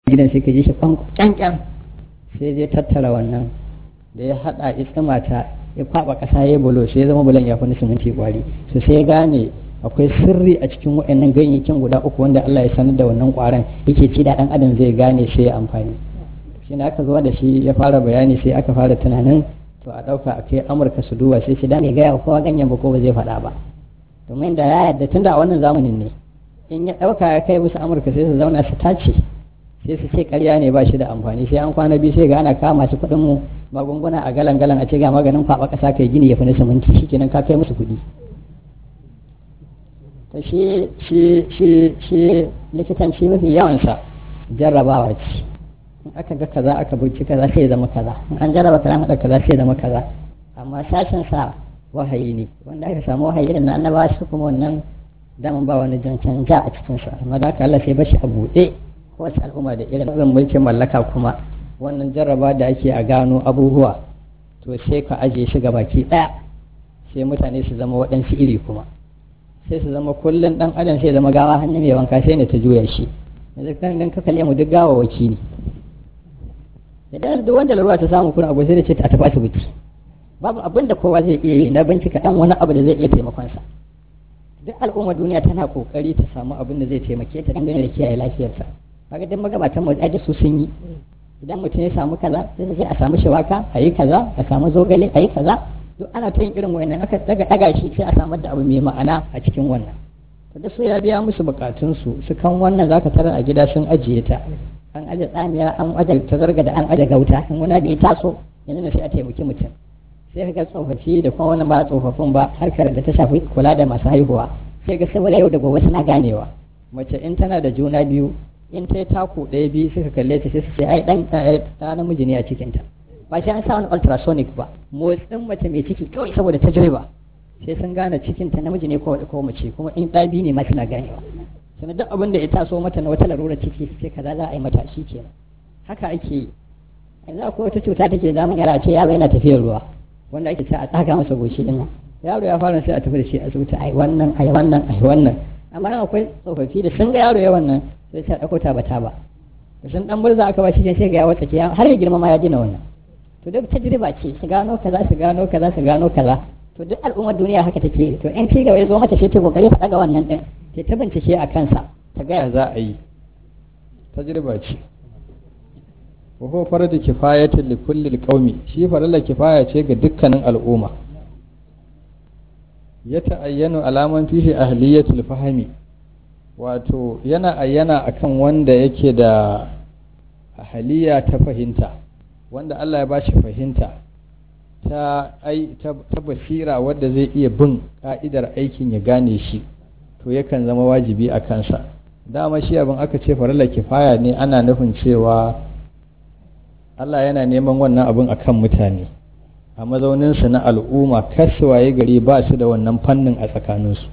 gidan sai ka ji shi kyankyan sai zai tattara wannan da ya haɗa ya tsimata ya kwaɓa ƙasa ya bulo sai ya zama bulan ya fi siminti kwari su sai ya gane akwai sirri a cikin waɗannan ganyayyakin guda uku wanda Allah ya sanar da wannan ƙwaron yake ci da ɗan adam zai gane sai ya amfani shi ne aka zo da shi ya fara bayani sai aka fara tunanin to a ɗauka a kai amurka su duba sai shi da mai gaya kowa ganyen ba ko ba zai faɗa ba domin da ya yarda tun da a wannan zamanin ne in ya ɗauka ya kai musu amurka sai su zauna su tace sai su ce karya ne ba shi da amfani sai an kwana biyu sai ga ana kama masu kuɗin mu magunguna a galan galan a ce ga maganin kwaɓa ƙasa kai gini ya fi na siminti shikenan ka kai musu kuɗi to shi shi shi shi likitanci mafi yawansa jarrabawa ce in aka ga kaza aka bincika kaza sai ya zama kaza in an jarraba kaza haɗa kaza sai ya zama kaza amma sashen sa wahayi ne wanda aka samu wahayi irin na annabawa su kuma wannan daman ba wani jan canja a cikinsa amma da haka Allah sai bashi a buɗe kowace al'umma da irin irin mulkin mallaka kuma wannan jarraba da ake a gano abubuwa to sai ka ajiye shi baki ɗaya sai mutane su zama waɗansu iri kuma sai su zama kullum ɗan adam sai zama gawa hannu mai wanka sai ne ta juya shi yanzu kan ka kalle mu duk gawa waki ne idan duk wanda larura ta samu kuna abu sai da ce ta tafi asibiti babu abin da kowa zai iya yi na bincika ɗan wani abu da zai iya taimakonsa duk al'ummar duniya tana kokari ta samu abin da zai taimake ta dangane da kiyaye lafiyarsa kaga duk magabatan mu da su sun yi idan mutum ya samu kaza sai sai a samu shawaka a yi kaza a samu zogale a yi kaza duk ana ta yin irin wannan aka daga daga shi sai a samar da abu mai ma'ana a cikin wannan to da su ya biya musu bukatun su su kan wannan zaka tara a gida sun ajiye ta an aje tsamiya an aje ta zarga da an aje gauta in wani bai taso yanzu sai a taimaki mutum sai ka ga tsofaffi da kuma wani ba tsofaffin ba harkar da ta shafi kula da masu haihuwa sai ga saboda yau da gobe suna ganewa mace in tana da juna biyu in ta yi taku ɗaya biyu suka kalle ta sai su ce ai dan ta namiji ne a cikinta ba sai an sa wani ultrasonic ba motsin mace mai ciki kawai saboda tajriba sai sun gane cikinta namiji ne ko ko mace kuma in ɗa biyu ne ma suna ganewa sannan duk abin da ya taso mata na wata larura ciki sai kaza za a yi mata shi kenan haka ake yi yanzu akwai wata cuta take zamun yara ce yaro yana tafiyar ruwa wanda ake ce a tsaga masa goshi din yaro ya fara sai a tafi da shi asibiti ai wannan ai wannan ai wannan amma akwai tsofaffi da sun ga yaro ya wannan sai sai dauko ta bata ba da sun dan murza aka ba shi sai ga ya wata ke har ya girma ma ya dina wannan to duk tajriba ce su gano kaza su gano kaza su gano kaza to duk al'ummar duniya haka take to in ci gaba ya zo mata sai ta kokari ta daga wannan din ta ta bincike a kansa ta ga za a yi tajriba ce wa huwa faradu kifayatin li kulli qaumi shi farilla kifaya ce ga dukkanin al'umma ya ta'ayyanu alaman fihi ahliyatul fahmi wato yana ayyana akan wanda yake da ahliya ta fahimta wanda Allah ya bashi fahimta ta ai ta basira wadda zai iya bin ka'idar aikin ya gane shi to yakan zama wajibi a kansa dama shi abin aka ce farilla kifaya ne ana nufin cewa Allah yana neman wannan abin a kan mutane a mazauninsu na al'umma waye gari ba su da wannan fannin a tsakaninsu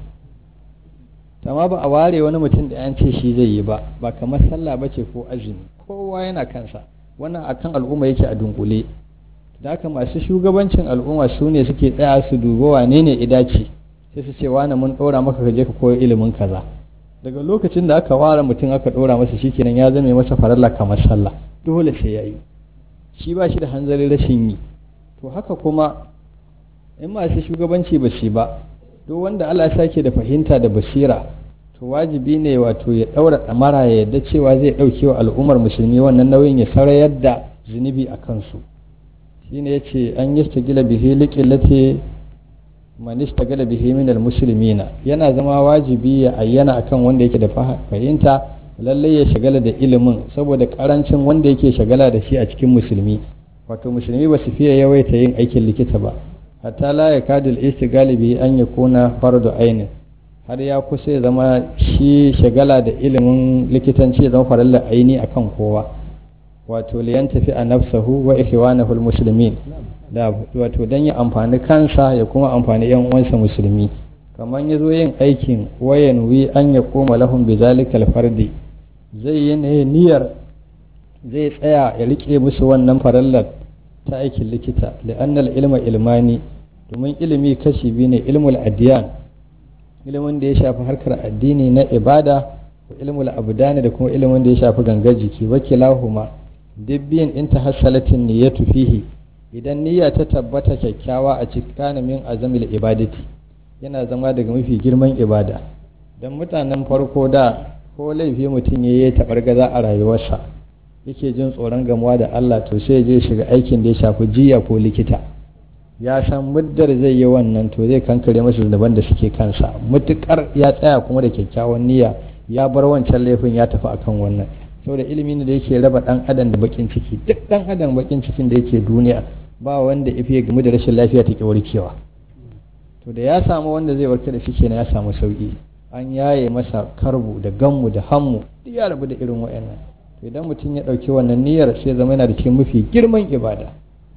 amma ba a ware wani mutum da yan ce shi zai yi ba ba kamar sallah ba ce ko azumi kowa yana kansa wannan akan al'umma yake a dunkule da haka masu shugabancin al'umma su ne suke tsaya su duba wane ne idace sai su ce wane mun ɗora maka ka je ka koyi ilimin kaza daga lokacin da aka ware mutum aka ɗora masa shikenan ya zame masa faralla kamar sallah dole sai ya yi shi ba shi da hanzarin rashin yi to haka kuma in masu shugabanci ba shi ba duk wanda Allah ya sake da fahimta da basira to wajibi ne wato ya ɗaura ɗamara ya yarda cewa zai ɗauke wa al'ummar musulmi wannan nauyin ya sarayar da zunubi a kansu shine ya ce an yi gila bihi liƙillati man istagala bihi min almuslimina yana zama wajibi ya ayyana akan wanda yake da fahimta lallai ya shagala da ilimin saboda karancin wanda yake shagala da shi a cikin musulmi wato musulmi ba su fiye yawaita yin aikin likita ba hatta la ya kadil istigali bihi an yakuna fardu ainin har ya kusa ya zama shi shagala da ilimin likitanci ya zama farallar aini akan kowa wato liyan tafi a nafsahu wa ikhwanahu almuslimin da wato dan ya amfani kansa ya kuma amfani yan uwansa musulmi kamar ya zo yin aikin wayan wi an ya koma lahum bi zalikal fardi zai yi ne niyyar zai tsaya ya rike musu wannan farallar ta aikin likita li'annal ilma ilmani domin ilimi kashi biyu ne ilmul adiyan ilimin da ya shafi harkar addini na ibada wa ilmul abdani da kuma ilimin da ya shafi gangar jiki wakilahuma dibbiyin in tahassalatin niyyatu fihi idan niyya ta tabbata kyakkyawa a cikin min azamil ibadati yana zama daga mafi girman ibada dan mutanen farko da ko laifi mutum ya yi taɓargaza a rayuwarsa yake jin tsoron gamuwa da Allah to sai je shiga aikin da ya shafi jiya ko likita ya san muddar zai yi wannan to zai kankare masa zunuban da suke kansa mutukar ya tsaya kuma da kyakkyawan niyya ya bar wancan laifin ya tafi akan wannan saboda ilimi ne da yake raba dan adam da bakin ciki duk dan adam bakin cikin da yake duniya ba wanda ife ya gamu da rashin lafiya take warkewa to da ya samu wanda zai warke da shi kenan ya samu sauki an yaye masa karbu da gammu da hammu duk ya rabu da irin wayannan to idan mutum ya ɗauki wannan niyyar sai zama yana da cikin mafi girman ibada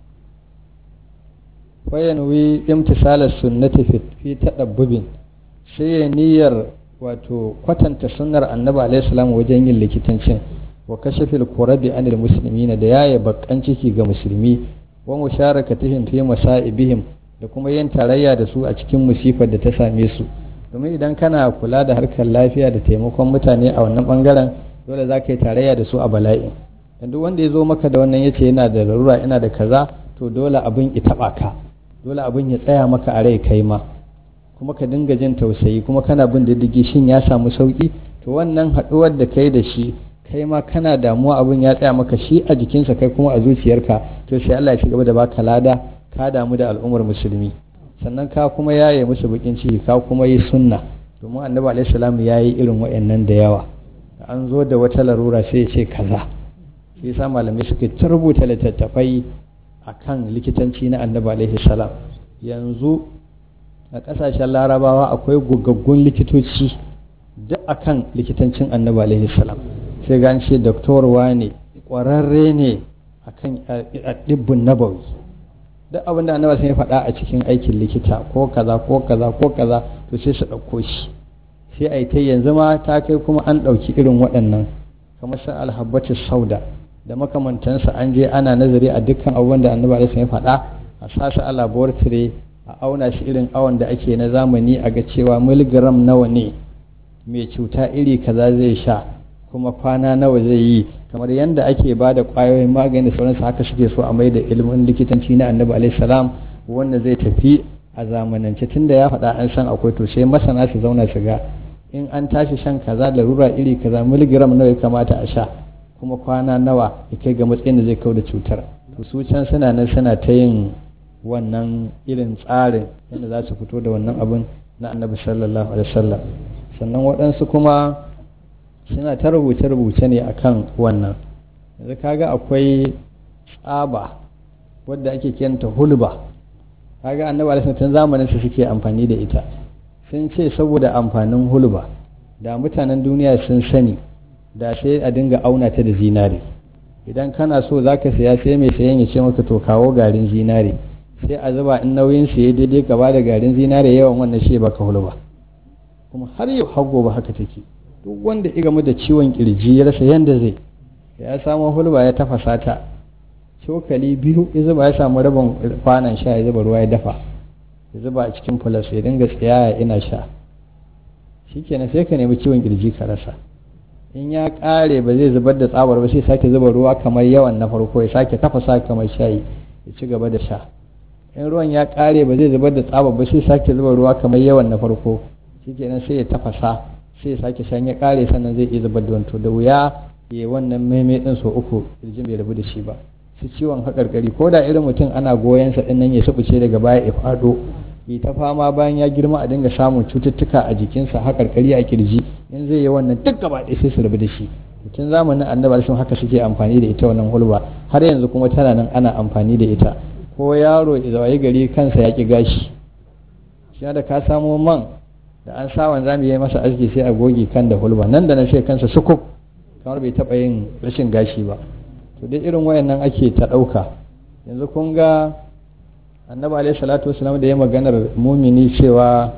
fayanwi imtisalar sunnati fi tadabbubin sai ya niyyar wato kwatanta sunnar annabi alaihi salam wajen yin likitancin wa kashafil kurabi anil muslimina da yaye bakkan ciki ga musulmi wa musharakatihim fi masaibihim da kuma yin tarayya da su a cikin musifar da ta same su domin idan kana kula da harkar lafiya da taimakon mutane a wannan bangaren dole za ka yi tarayya da su a bala'i duk wanda ya zo maka da wannan yace yana da larura yana da kaza to dole abin ya taba ka dole abin ya tsaya maka a rai kai ma kuma ka dinga jin tausayi kuma kana bin diddigi shin ya samu sauki to wannan haɗuwar da kai da shi kai ma kana damuwa abin ya tsaya maka shi a jikinsa kai kuma a zuciyarka to sai Allah ya ci gaba da baka lada ka damu da al'ummar musulmi sannan ka kuma yaye musu bakin ciki ka kuma yi sunna domin annabi alaihi salam ya yi irin wayannan da yawa an zo da wata larura sai ya ce kaza shi yasa malamai suka ta rubuta littattafai akan likitanci na annabi alaihi salam yanzu a kasashen larabawa akwai gogaggun likitoci duk akan likitancin annabi alaihi salam sai ga ce doktor wane kwararre ne akan dibbin nabawi duk abin da annabi sai faɗa a cikin aikin likita ko kaza ko kaza ko kaza to sai su ɗauko shi sai a yi ta yanzu ma ta kai kuma an ɗauki irin waɗannan kamar san alhabbatu sauda da makamantansa an je ana nazari a dukkan abubuwan da annabi alaihi ya faɗa a sasa a laboratory a auna shi irin awon da ake na zamani a ga cewa miligram nawa ne mai cuta iri kaza zai sha kuma kwana nawa zai yi kamar yadda ake ba da ƙwayoyin magani da sauransu haka suke so a mai da ilimin likitanci na annabi alaihi salam wanda zai tafi a zamanance tunda ya faɗa an san akwai to sai masana su zauna su ga in an tashi shan kaza larura iri kaza miligram nawa ya kamata a sha kuma kwana nawa ya kai ga matsayin da zai kau da cutar to su can suna nan suna ta yin wannan irin tsarin yadda za su fito da wannan abin na annabi sallallahu alaihi wasallam sannan waɗansu kuma suna ta rubuce-rubuce ne akan wannan yanzu kaga akwai tsaba wadda ake kiranta hulba kaga annabi alaihi tun zamanin su suke amfani da ita sun ce saboda amfanin hulba da mutanen duniya sun sani da sai a dinga auna ta da zinare idan kana so za ka saya sai mai sayan ya ce maka to kawo garin zinare sai a zuba in nauyin ya daidai gaba da garin zinare yawan wannan shi baka hulba kuma har yau har gobe haka take duk wanda ya gamu da ciwon kirji ya rasa yanda zai ya samu hulba ya tafasa ta cokali biyu ya zuba ya samu rabin kwanan sha ya zuba ruwa ya dafa ya zuba a cikin fulas ya dinga tsayaya ina sha shikenan sai ka nemi ciwon kirji ka rasa in ya kare ba zai zubar da tsabar ba sai sake zuba ruwa kamar yawan na farko ya sake tafasa kamar shayi ya ci gaba da sha in ruwan ya kare ba zai zubar da tsabar ba sai sake zuba ruwa kamar yawan na farko shikenan sai ya tafasa sai ya sake shan ya kare sannan zai iya zubar da wanto da wuya ya wannan maimai din so uku kirjin bai rabu da shi ba su ciwon haƙarƙari ko da irin mutum ana goyon sa din nan ya subuce daga baya ya faɗo yi ta fama bayan ya girma a dinga samun cututtuka a jikinsa haƙarƙari a kirji in zai yi wannan duk gaba ɗaya sai su rabu da shi mutum zamanin annabi sun haka suke amfani da ita wannan hulba har yanzu kuma tana nan ana amfani da ita ko yaro ya zawaye gari kansa ya ki gashi shi da ka samo man da an sa wanza mu yi masa aski sai a goge kan da hulba nan da nan sai kansa sukuf kamar bai taɓa yin rashin gashi ba to dai irin wayannan ake ta ɗauka yanzu kun ga annabi alaihi salatu wasalam da ya maganar mumini cewa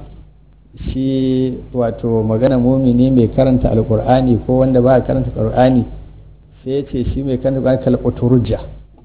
shi wato magana mumini mai karanta alkur'ani ko wanda ba karanta alkur'ani sai ya ce shi mai karanta alkur'ani kal oturujja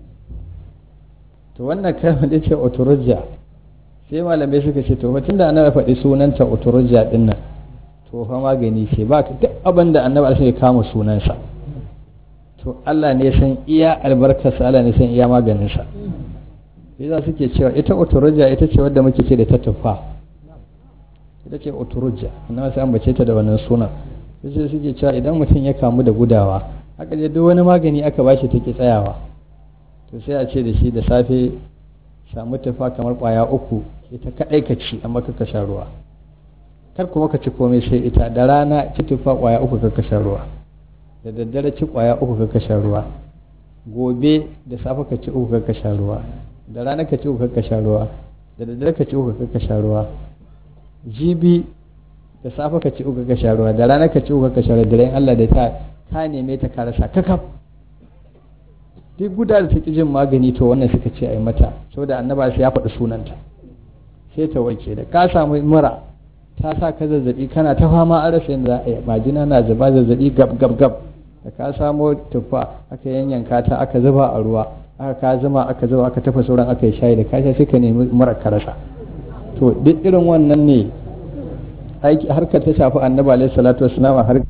to wannan kalmar da ce oturujja sai malamai suka ce to mutum da annabi faɗi sunanta oturujja din nan to fa magani ce ba duk abin da annabi alaihi ya kama sunansa to Allah ne san iya albarkarsa Allah ne san iya maganinsa yasa suke cewa ita oturujja ita ce wadda muke ce da ta tufa ita ce oturujja annabi sai ambace ta da wannan sunan sai suke cewa idan mutum ya kamu da gudawa aka je duk wani magani aka bashi take tsayawa to sai a ce da shi da safe samu tufa kamar kwaya uku ita kadai ka ci amma ka sha ruwa kar kuma ka ci komai sai ita da rana ci tufa kwaya uku ka sha ruwa da daddare ci kwaya uku ka sha ruwa gobe da safe ka ci uku ka sha ruwa da rana ka ci uku ka sha ruwa da daddare ka ci uku ka sha ruwa jibi da safe ka ci uku ka sha ruwa da rana ka ci uku ka sha ruwa da ran Allah da ta ka neme ta ka rasa kakaf duk guda da ta jin magani to wannan suka ce a yi mata saboda annaba sai ya faɗi sunanta sai ta warke da ka samu mura ta sa ka zazzabi kana ta fama a rasa yadda za a yi majina na zuba zazzabi gab gab gab da ka samo tuffa aka yanyanka ta aka zuba a ruwa aka ka zama aka zuba aka tafa sauran aka yi shayi da ka sha sai ka nemi mura ka rasa to duk irin wannan ne aiki harkar ta shafi annabi alaihi salatu wassalam har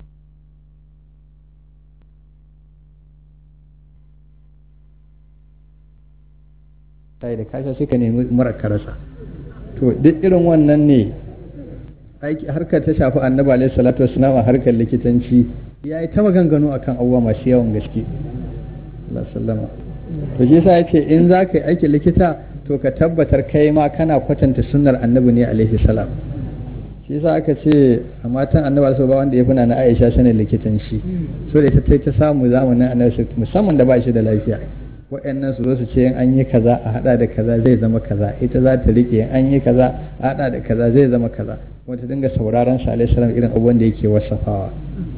sai da kasha sai ka nemi mura ka rasa to duk irin wannan ne aiki harkar ta shafi annabi alaihi salatu wassalam a harkar likitanci ya yi ta maganganu akan abubuwa masu yawan gaske Allah sallama to shi yasa yace in za ka yi aikin likita to ka tabbatar kai ma kana kwatanta sunnar annabi ne alaihi salam shi yasa aka ce a matan annabi ba wanda ya fina na Aisha sanin likitanci so da ita ta samu zamanin annabi musamman da ba shi da lafiya waɗannan su zo su ce in an yi kaza a hada da kaza zai zama kaza ita za ta rike in an yi kaza a hada da kaza zai zama kaza kuma ta dinga sauraron sa alaihi salam irin abubuwan da yake wasafawa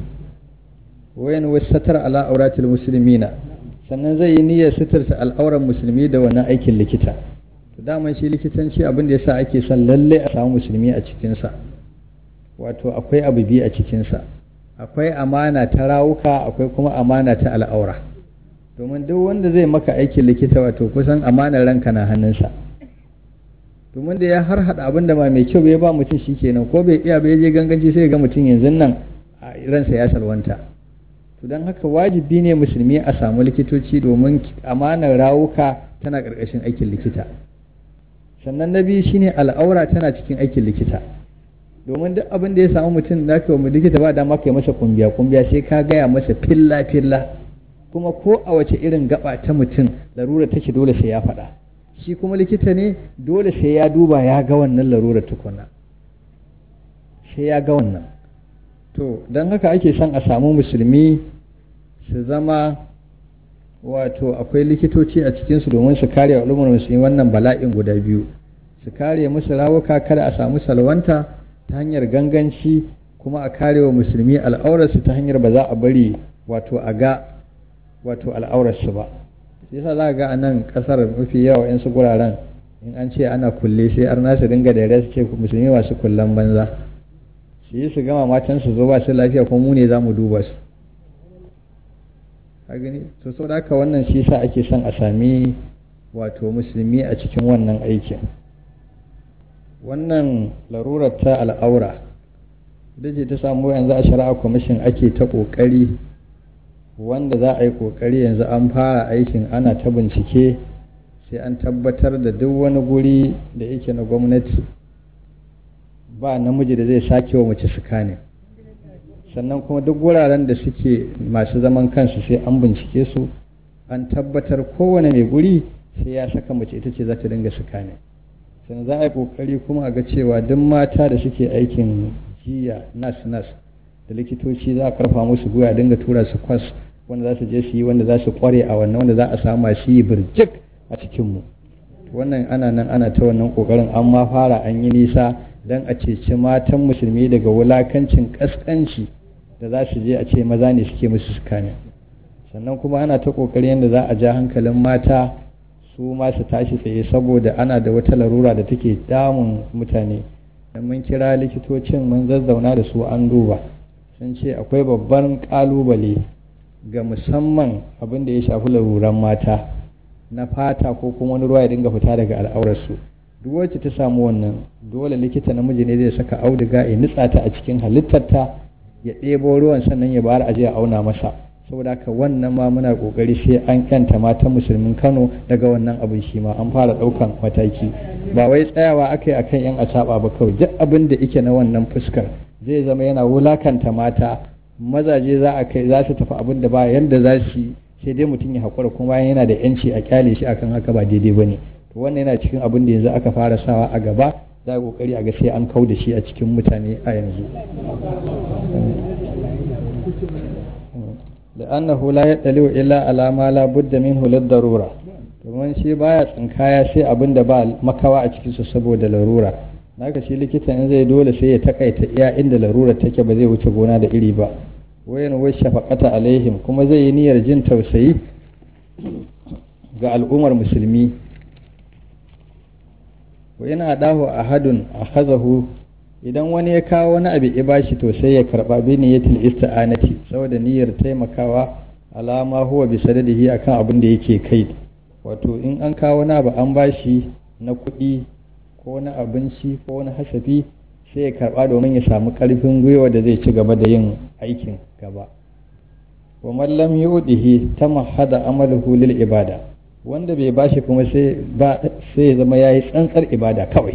wayan wasatar ala auratil muslimina sannan zai yi niyyar suturta al'auran musulmi da wannan aikin likita to daman shi likitanci abin da yasa ake son lalle a samu musulmi a cikinsa wato akwai abu biyu a cikinsa akwai amana ta rawuka akwai kuma amana ta al'aura domin duk wanda zai maka aikin likita wato kusan amanar ranka na hannunsa domin da ya har hada abin da ba mai kyau bai ba mutum shi kenan ko bai iya bai je ganganci sai ga mutum yanzu nan a ransa ya salwanta to don haka wajibi ne musulmi a samu likitoci domin amanar rawuka tana ƙarƙashin aikin likita sannan na biyu shine al'aura tana cikin aikin likita domin duk abin da ya samu mutum da ka wa likita ba dama kai masa kumbiya kumbiya sai ka gaya masa filla filla kuma ko a wace irin gaba ta mutum larura take dole sai ya faɗa shi kuma likita ne dole sai ya duba ya ga wannan larura tukuna sai ya ga wannan to don haka ake son a samu musulmi su zama wato akwai likitoci a cikinsu domin su kare al'ummar musulmi wannan bala'in guda biyu su kare musu rawuka kada a samu salwanta ta hanyar ganganci kuma a kare wa musulmi al'aurarsu ta hanyar ba za a bari wato a ga wato al'aurarsu ba sai yasa za ga a nan kasar mafi yawa yan su guraren in an ce ana kulle sai arna su dinga da su ce musulmi masu kullan banza su yi su gama matan su zo ba su lafiya kuma mu ne za mu duba su ka gani to sau da haka wannan shi sa ake son a sami wato musulmi a cikin wannan aikin wannan larurar ta al'aura da ce ta samu yanzu a shari'a kwamishin ake ta ƙoƙari wanda za a yi ƙoƙari yanzu an fara aikin ana ta bincike sai an tabbatar da duk wani guri da yake na gwamnati ba namiji da zai sake wa mace sukane sannan kuma duk wuraren da suke masu zaman kansu sai an bincike su an tabbatar kowane mai guri sai ya saka mace ita ce za ta dinga sukane sannan za a yi kokari kuma a ga cewa duk mata da suke aikin jiya nas nas da likitoci za a karfa musu gwiwa dinga tura su kwas wanda za su je su yi wanda za su kware a wannan wanda za a samu masu yi birjik a cikinmu wannan ana nan ana ta wannan kokarin an ma fara an yi nisa don a ceci matan musulmi daga wulakancin kaskanci da za su je a ce maza ne suke musu sukane sannan kuma ana ta kokari yadda za a ja hankalin mata su ma su tashi tsaye saboda ana da wata larura da take damun mutane dan mun kira likitocin mun zazzauna da su an duba sun ce akwai babban kalubale ga musamman abin da ya shafi laruran mata na fata ko kuma wani ruwa ya dinga fita daga al'aurarsu duk wacce ta samu wannan dole likita namiji ne zai saka auduga ya nutsa ta a cikin halittarta ya ɗebo ruwan sannan ya bayar aje a auna masa saboda haka wannan ma muna kokari sai an kyanta matan musulmin Kano daga wannan abin shi ma an fara ɗaukan mataki ba wai tsayawa aka yi akan yan asaba ba kawai duk abin da yake na wannan fuskar zai zama yana wulakanta mata mazaje za a kai za su tafi abin da ba yanda za su sai dai mutum ya haƙura kuma bayan yana da yanci a kyale shi akan haka ba daidai ba ne to wannan yana cikin abin da yanzu aka fara sawa a gaba za a kokari a ga sai an kau da shi a cikin mutane a yanzu لأنه لا يطلع إلا على ما لا بد منه للضرورة domin shi baya tsinkaya sai abin da ba makawa a cikinsu saboda larura naka shi likitan in zai dole sai ya takaita iya inda larura take ba zai wuce gona da iri ba wayan wai shafaqata alaihim kuma zai yi niyyar jin tausayi ga al'ummar musulmi wa yana adahu ahadun akhazahu idan wani ya kawo wani abu ya bashi to sai ya karba bi niyyatil ista'anati saboda niyyar taimakawa alama huwa bi sadadihi akan abin da yake kai wato in an kawo wani abu an bashi na kuɗi ko na abinci ko na hasafi sai ya karba domin ya samu ƙarfin gwiwa da zai ci gaba da yin aikin gaba wa man lam yudihi tamahhada amaluhu lil ibada wanda bai bashi kuma sai ba sai ya zama yayi tsantsar ibada kawai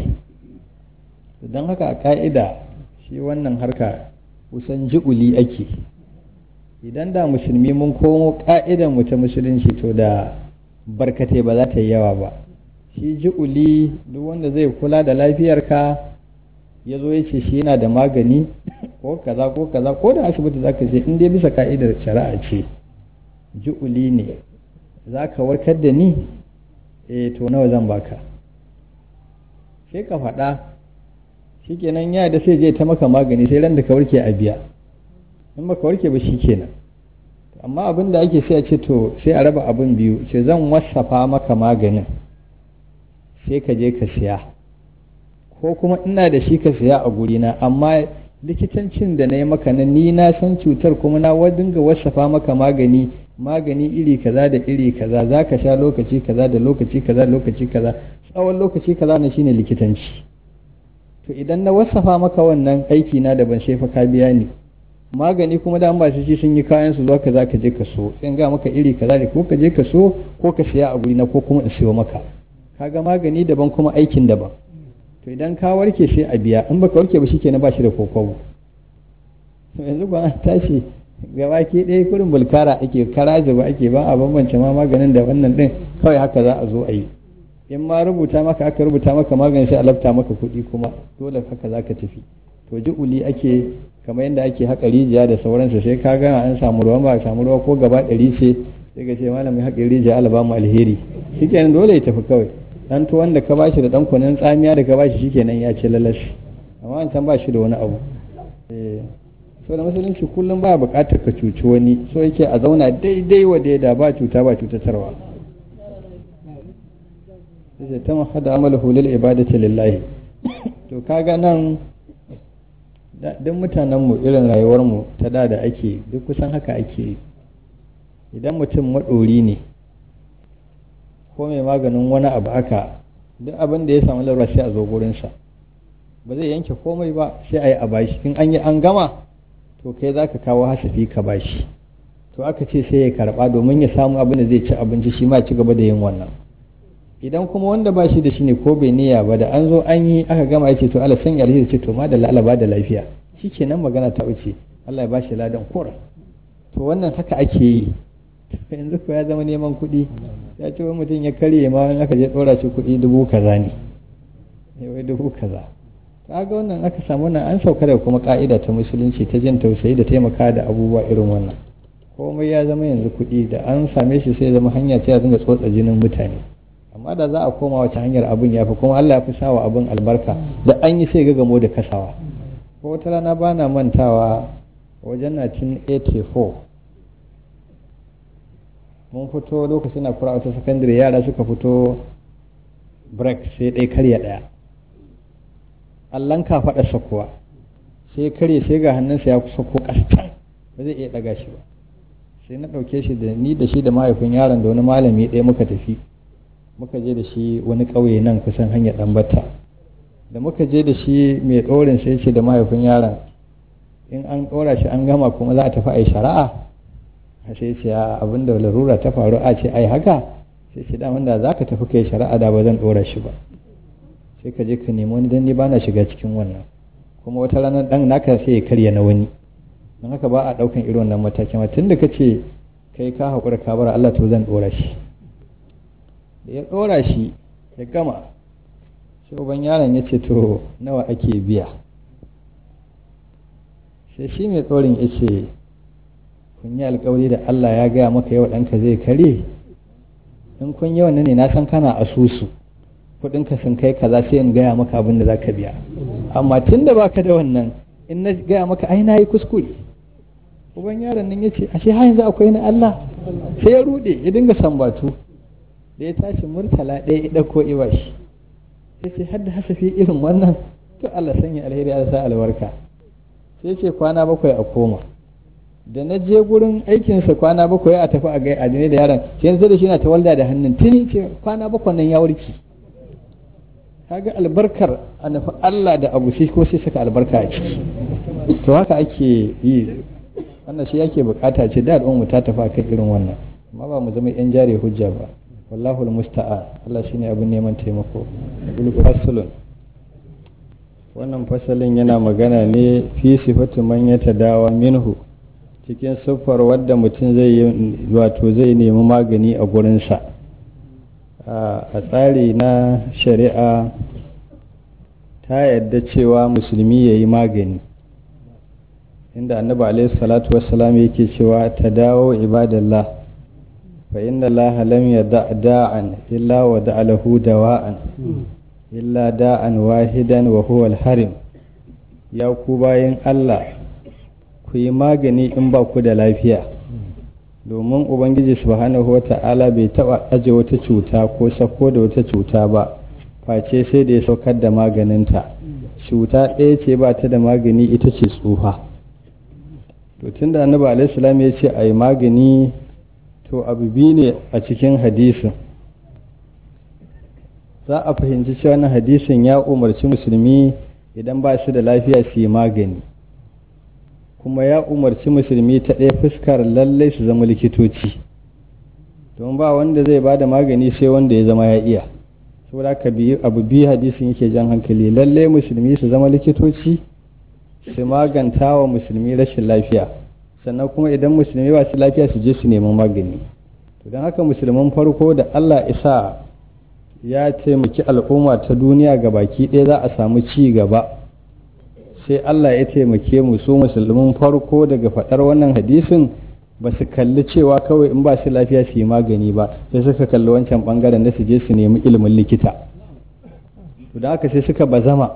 don haka a ka'ida shi wannan harka kusan ji'uli ake idan da musulmi mun komo ka'idan mu ta musulunci to da barkatai ba za ta yi yawa ba shi ji'uli duk wanda zai kula da lafiyarka ya zo ya ce shi yana da magani ko kaza ko kaza ko da asibiti za ka je in dai bisa ka'idar shari'a ce ji'uli ne za ka warkar da ni eh to nawa zan baka sai ka faɗa shikenan ya da sai je ta maka magani sai ran da ka warke a biya in baka warke ba shikenan amma abin da ake sai a ce to sai a raba abin biyu ce zan wasafa maka maganin sai ka je ka siya ko kuma ina da shi ka siya a gurina amma likitancin da na yi maka na ni na san cutar kuma na dinga wasafa maka magani magani iri kaza da iri kaza za ka sha lokaci kaza da lokaci kaza da lokaci kaza tsawon lokaci kaza na shine likitanci to idan na wasafa maka wannan aiki na da ban sai fa ka biya ni magani kuma da an ba shi sun yi kayan su zuwa kaza ka je ka so sai ga maka iri kaza ne ko ka je ka so ko ka siya a guri na ko kuma in siyo maka kaga magani daban kuma aikin daban to idan ka warke sai a biya in baka warke ba shikenan ba shi da kokobo to yanzu ba an tashi gaba ke ɗaya kurin bulkara ake kara zuba ake ba a bambance ma maganin da wannan din kawai haka za a zo a yi in ma rubuta maka aka rubuta maka magani sai a lafta maka kuɗi kuma dole haka za ka tafi to ji'uli ake kamar yadda ake haƙa rijiya da sauransu sai ka gana an samu ruwa ba samu ruwa ko gaba ɗari ce sai ka ce malamin haƙa rijiya Allah ba mu alheri shikenan dole ya tafi kawai dan tuwon da ka bashi da dan kunin tsamiya da ka bashi shikenan ya ce lalashi amma an can ba shi da wani abu eh so da musulunci kullum ba buƙatar ka cuci wani so yake a zauna daidai wa daida ba cuta ba cutatarwa sai ta mahada amalahu lil ibadati lillahi to kaga nan duk mutanen mu irin rayuwar mu ta da da ake duk kusan haka ake idan mutum maɗori ne ko mai maganin wani abu aka duk abin da ya samu larura sai a zo gurinsa ba zai yanke komai ba sai a yi a bashi in an yi an gama to kai za ka kawo hasafi ka bashi to aka ce sai ya karba domin ya samu abin da zai ci abinci shi ma ci gaba da yin wannan idan kuma wanda ba shi da shi ne ko bai niyya ba da an zo an yi aka gama ya ce to Allah sanya alheri ce to ma da Allah ba da lafiya shikenan magana ta wuce Allah ya bashi ladan kora to wannan haka ake yi yanzu ko ya zama neman kuɗi ya ce wani mutum ya karye ma in aka je ɗora shi kuɗi dubu kaza ne wai dubu kaza ga wannan aka samu wannan an sauka da kuma ka'ida ta musulunci ta jin tausayi da taimaka da abubuwa irin wannan komai ya zama yanzu kuɗi da an same shi sai zama hanya ce a dinga tsotsa jinin mutane amma da za a koma wace hanyar abin ya fi kuma Allah ya fi sawa abin albarka da an yi sai ga gamo da kasawa ko wata rana ba na mantawa wajen 1984 mun fito lokacin na kura wata sakandare yara suka fito break sai ɗaya karya ɗaya allon kafaɗarsa kuwa sai karye sai ga hannunsa ya kusa ko ƙastan ba zai iya ɗaga shi ba sai na ɗauke shi da ni da shi da mahaifin yaron da wani malami ɗaya muka tafi muka je da shi wani ƙauye nan kusan hanyar ɗambata da muka je da shi mai ɗorin sai ce da mahaifin yaron in an ɗora shi an gama kuma za a tafi a yi shari'a sai ce abin da larura ta faru a ce ai haka sai ce daman da za ka tafi kai shari'a da ba zan ɗora shi ba sai ka je ka nemi wani dan ni ba na shiga cikin wannan kuma wata ranar ɗan naka sai ya karya na wani don haka ba a ɗaukan irin wannan matakin tun da ka ce kai ka haƙura ka bar Allah to zan ɗora shi da ya ɗora shi ya gama sai uban yaron ya ce to nawa ake biya sai shi mai tsorin ya ce kun yi alkawari da Allah ya gaya maka yau ɗanka zai kare in kun yi wannan ne na san kana asusu kuɗinka sun kai kaza sai in gaya maka abin da za ka biya amma tun da baka da wannan in na gaya maka ai na yi kuskure uban yaron nan ya ce ashe har yanzu akwai na Allah sai ya rude ya dinga sambatu da ya tashi murtala ɗaya ya ɗauko iwashi sai ce hadda hasafi irin wannan to Allah sanya alheri ya sa albarka sai ce kwana bakwai a koma da na je gurin aikinsa kwana bakwai a tafi a gai a da yaron sai yanzu da shi na ta walda da hannun tuni ce kwana bakwai nan ya warki kaga albarkar a nufi Allah da abu shi ko sai saka albarka a ciki to haka ake yi wannan shi yake bukata ce da al'ummu ta tafi akan irin wannan amma ba mu zama yan jare hujja ba wallahu almusta'an Allah shine abin neman taimako bil faslun wannan fasalin yana magana ne fi sifatu man yatadawa minhu cikin siffar wadda mutum zai wato zai nemi magani a gurinsa a tsari na shari'a ta yadda cewa musulmi ya yi magani inda annabi alaihi salatu wassalam yake cewa ta dawo ibadallah fa inna allaha lam yada da'an illa wa da'a lahu dawa'an illa da'an wahidan wa huwa al-harim ya ku bayan Allah ku yi magani in ba ku da lafiya domin ubangiji subhanahu wa ta'ala bai taba aje wata cuta ko sako da wata cuta ba face sai da ya saukar da maganinta cuta ɗaya ce ba ta da magani ita ce tsufa to tun da annabi alaihi salam ya ce a yi magani to abu biyu ne a cikin hadisin za a fahimci cewa wannan hadisin ya umarci musulmi idan ba su da lafiya su yi magani kuma ya umarci musulmi ta ɗaya fuskar lallai su zama likitoci don ba wanda zai ba da magani sai wanda ya zama ya iya saboda ka biyu abu biyu hadisin yake jan hankali lallai musulmi su zama likitoci su maganta wa musulmi rashin lafiya sannan kuma idan musulmi ba su lafiya su je su neman magani to don haka musulman farko da allah isa ya taimaki al'umma ta duniya ga baki ɗaya za a samu ci gaba sai Allah ya taimake mu su musulmin farko daga faɗar wannan hadisin ba su kalli cewa kawai in ba su lafiya su yi magani ba sai suka kalli wancan ɓangaren da su je su nemi ilimin likita to da haka sai suka bazama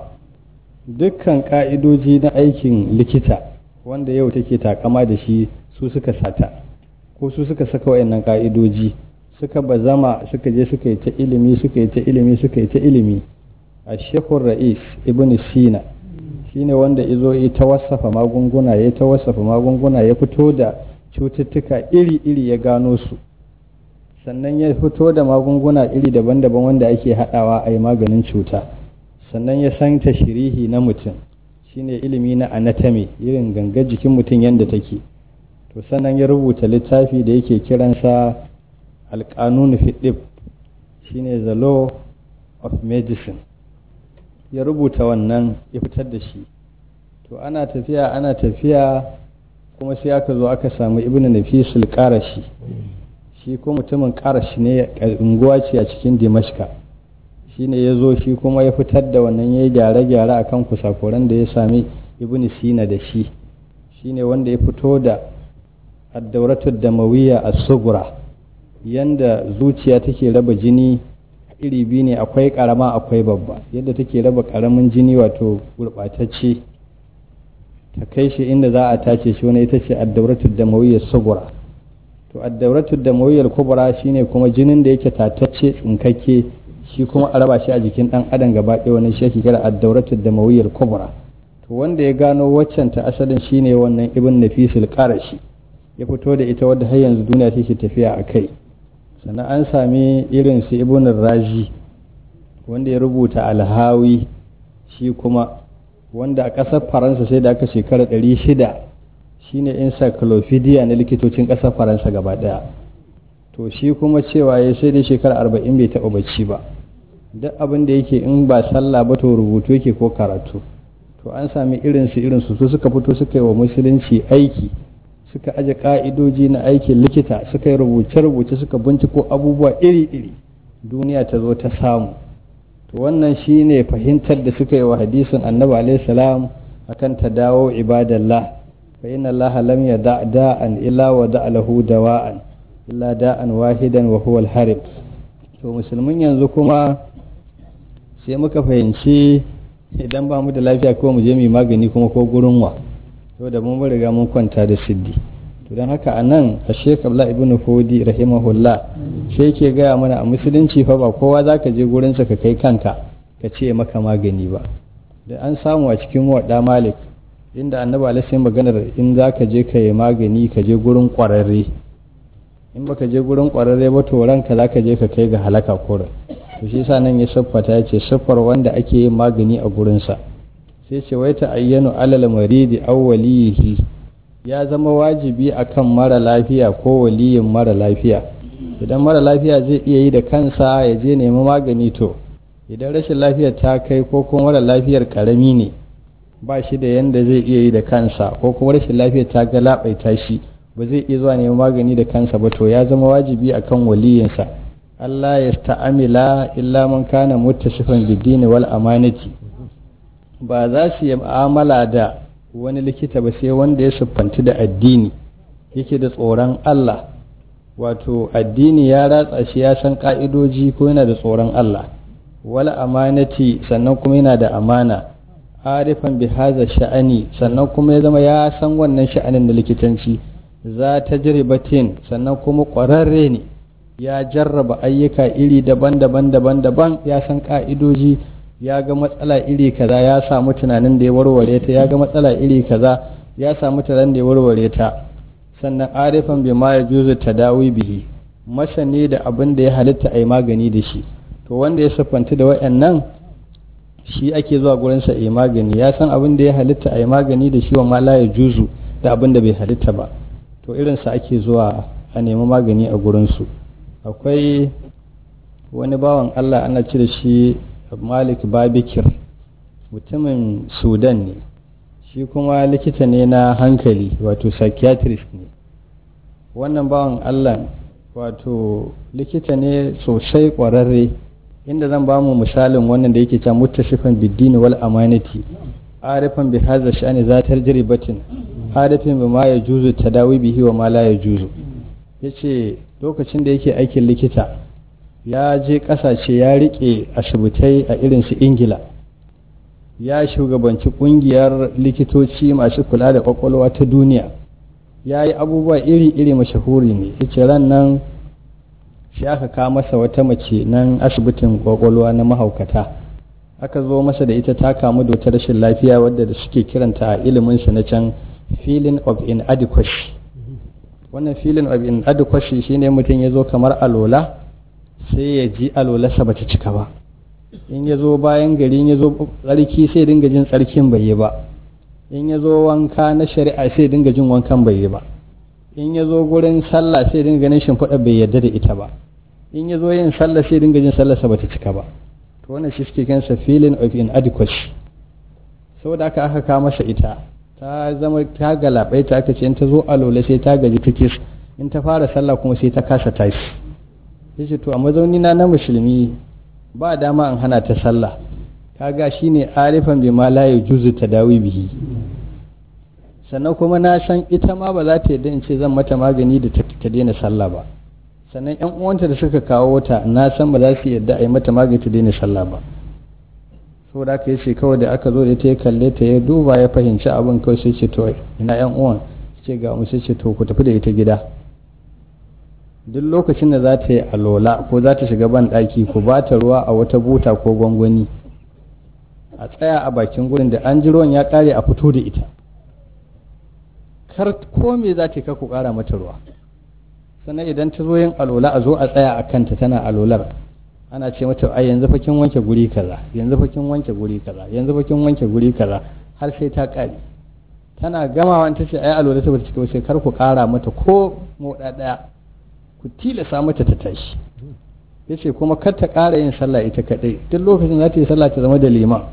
dukkan ƙa'idoji na aikin likita wanda yau take takama da shi su suka sata ko su suka saka wayannan ƙa'idoji suka bazama suka je suka yi ta ilimi suka yi ta ilimi suka yi ta ilimi a shekul ra'is ibn sina shine wanda izo yi ta wasafa magunguna ya ta wasafa magunguna ya fito da cututtuka iri-iri ya gano su sannan ya fito da magunguna iri daban-daban wanda ake haɗawa a yi maganin cuta sannan ya san shirihi na mutum shine ilimi na anatomy irin gangar jikin mutum yadda take to sannan ya rubuta littafi da yake kiransa alƙanun fiɗib shine the law of medicine ya rubuta wannan ya fitar da shi to ana tafiya ana tafiya kuma sai aka zo aka samu ibnu nafisul qarashi shi ko mutumin qarashi ne unguwa ce a cikin dimashka shine ya zo shi kuma ya fitar da wannan ya yi gyare-gyare akan kusakuran da ya sami ibnu sina da shi shine wanda ya fito da addauratul damawiyya as-sughra yanda zuciya take raba jini iri biyu ne akwai karama akwai babba yadda take raba karamin jini wato gurɓatacce ta kai shi inda za a tace shi wani ita ce addauratul damawiyyar sugura to addauratul damawiyyar kubra shine kuma jinin da yake tatacce tsinkakke shi kuma a raba shi a jikin dan adam gaba ɗaya wani shi kira addauratul damawiyyar kubra to wanda ya gano waccan ta asalin shine wannan ibn nafisul qarashi ya fito da ita wadda har yanzu duniya take tafiya a kai sannan an sami irin su ibn raji wanda ya rubuta alhawi shi kuma wanda a ƙasar faransa sai da aka shekara 600 shine encyclopedia na likitocin ƙasar faransa gaba ɗaya to shi kuma cewa ya sai dai shekara 40 bai taɓa bacci ba duk abin da yake in ba sallah ba to rubutu yake ko karatu to an sami irinsu irinsu su suka fito suka yi wa musulunci aiki suka aje ka'idoji na aikin likita suka yi rubuce-rubuce suka binciko abubuwa iri-iri duniya ta zo ta samu to wannan shine fahimtar da suka yi wa hadisin annabi alaihi salam akan ta dawo ibadallah fa inna allaha lam yada da'an illa wa da'a lahu dawa'an illa da'an wahidan wa huwa al-harib to musulmin yanzu kuma sai muka fahimci idan ba mu da lafiya ko mu je mu magani kuma ko gurin wa to da mun riga mun kwanta da siddi to don haka anan a Sheikh Abdullah ibn Fodi rahimahullah sai yake gaya mana a musulunci fa ba kowa zaka je gurin sa ka kai kanka ka ce maka magani ba da an samu a cikin wadda Malik inda Annabi alaihi maganar in zaka je ka yi magani ka je gurin kwararre in baka je gurin kwararre ba to ranka zaka je ka kai ga halaka kurin to shi yasa nan ya siffata ya ce siffar wanda ake yin magani a gurinsa sai ce wai ta ayyanu alal maridi aw waliyihi ya zama wajibi akan mara lafiya ko waliyin mara lafiya idan mara lafiya zai iya yi da kansa ya je nemi magani to idan rashin lafiyar ta kai ko kuma mara lafiyar karami ne ba shi da yanda zai iya yi da kansa ko kuma rashin lafiyar ta galabaita shi ba zai iya zuwa neman magani da kansa ba to ya zama wajibi akan waliyinsa Allah ya sta'amila illa man kana muttasifan bid-dini wal amanati ba za su yi mu'amala da wani likita ba sai wanda ya siffanci da addini yake da tsoron Allah wato addini ya ratsa shi ya san ka'idoji ko yana da tsoron Allah wal amanati sannan kuma yana da amana arifan bi haza sha'ani sannan kuma ya zama ya san wannan sha'anin da likitanci za ta jiribatin sannan kuma ƙwararre ne ya jarraba ayyuka iri daban-daban daban-daban ya san ka'idoji ya ga matsala iri kaza ya samu tunanin da ya warware ta ya ga matsala iri kaza ya samu tunanin da ya warware ta sannan arifan bi ma ya juzu tadawi bihi masani da abin da ya halitta a yi magani da shi to wanda ya siffanta da wayannan shi ake zuwa gurinsa a yi magani ya san abin da ya halitta a yi magani da shi wa ma la ya juzu da abin da bai halitta ba to irinsa ake zuwa a nemi magani a gurinsu akwai wani bawan allah ana cire shi malik babikir mutumin sudan ne shi kuma likita ne na hankali wato psychiatrist ne wannan bawan allah wato likita ne sosai kwararre inda zan ba mu misalin wannan da yake can mutasifan biddini wal amanati arifan bi hadha sha'ani zatar jiribatin arifin bi ma yajuzu tadawi bihi wa ma la yajuzu yace lokacin da yake aikin likita ya je kasashe ya rike asibitai a irin su ingila ya shugabanci kungiyar likitoci masu kula da kwakwalwa ta duniya ya yi abubuwa iri-iri mashahuri ne yace ran nan shi aka kawo masa wata mace nan asibitin kwakwalwa na mahaukata aka zo masa da ita ta kamu da wata rashin lafiya wadda da suke kiranta a iliminsa na can feeling of inadequacy wannan feeling of inadequacy shine mutum ya zo kamar alola sai ya ji alolarsa bata cika ba in ya zo bayan gari ya zo tsarki sai dinga jin tsarkin bai yi ba in ya zo wanka na shari'a sai dinga jin wankan bai yi ba in ya zo gurin sallah sai dinga ganin shimfiɗa bai yarda da ita ba in ya zo yin sallah sai dinga jin sallarsa bata cika ba to wannan shi suke kansa feeling of inadequacy saboda aka aka kawo masa ita ta zama ta galabai ta aka ce in ta zo alola sai ta gaji ta kis in ta fara sallah kuma sai ta kasa tashi yace to a mazauni na na musulmi ba dama in hana ta sallah kaga shine arifan bi ma la yujuzu tadawi bihi sannan kuma na san ita ma ba za ta yadda in ce zan mata magani da ta daina sallah ba sannan yan uwanta da suka kawo ta na san ba za su yadda a yi mata magani ta daina sallah ba saboda aka yi ce kawai da aka zo da ita ya kalle ta ya duba ya fahimci abin kawai sai ce to ina yan uwan ce ga mu sai ce to ku tafi da ita gida duk lokacin da za ta yi alola ko za ta shiga ban ɗaki ku ba ta ruwa a wata buta ko gwangwani a tsaya a bakin gurin da an ji ruwan ya ƙare a fito da ita kar ko me za ta ka ku ƙara mata ruwa sannan idan ta zo yin alola a zo a tsaya a kanta tana alolar ana ce mata ai yanzu fa kin wanke guri kaza yanzu fa kin wanke guri kaza yanzu fa kin wanke guri kaza har sai ta kare tana gamawa ta ce ai alola ta bata cika sai kar ku kara mata ko moda daya ku tilasa mata ta tashi yace kuma kar ta kara yin sallah ita kadai duk lokacin za ta yi sallah ta zama da liman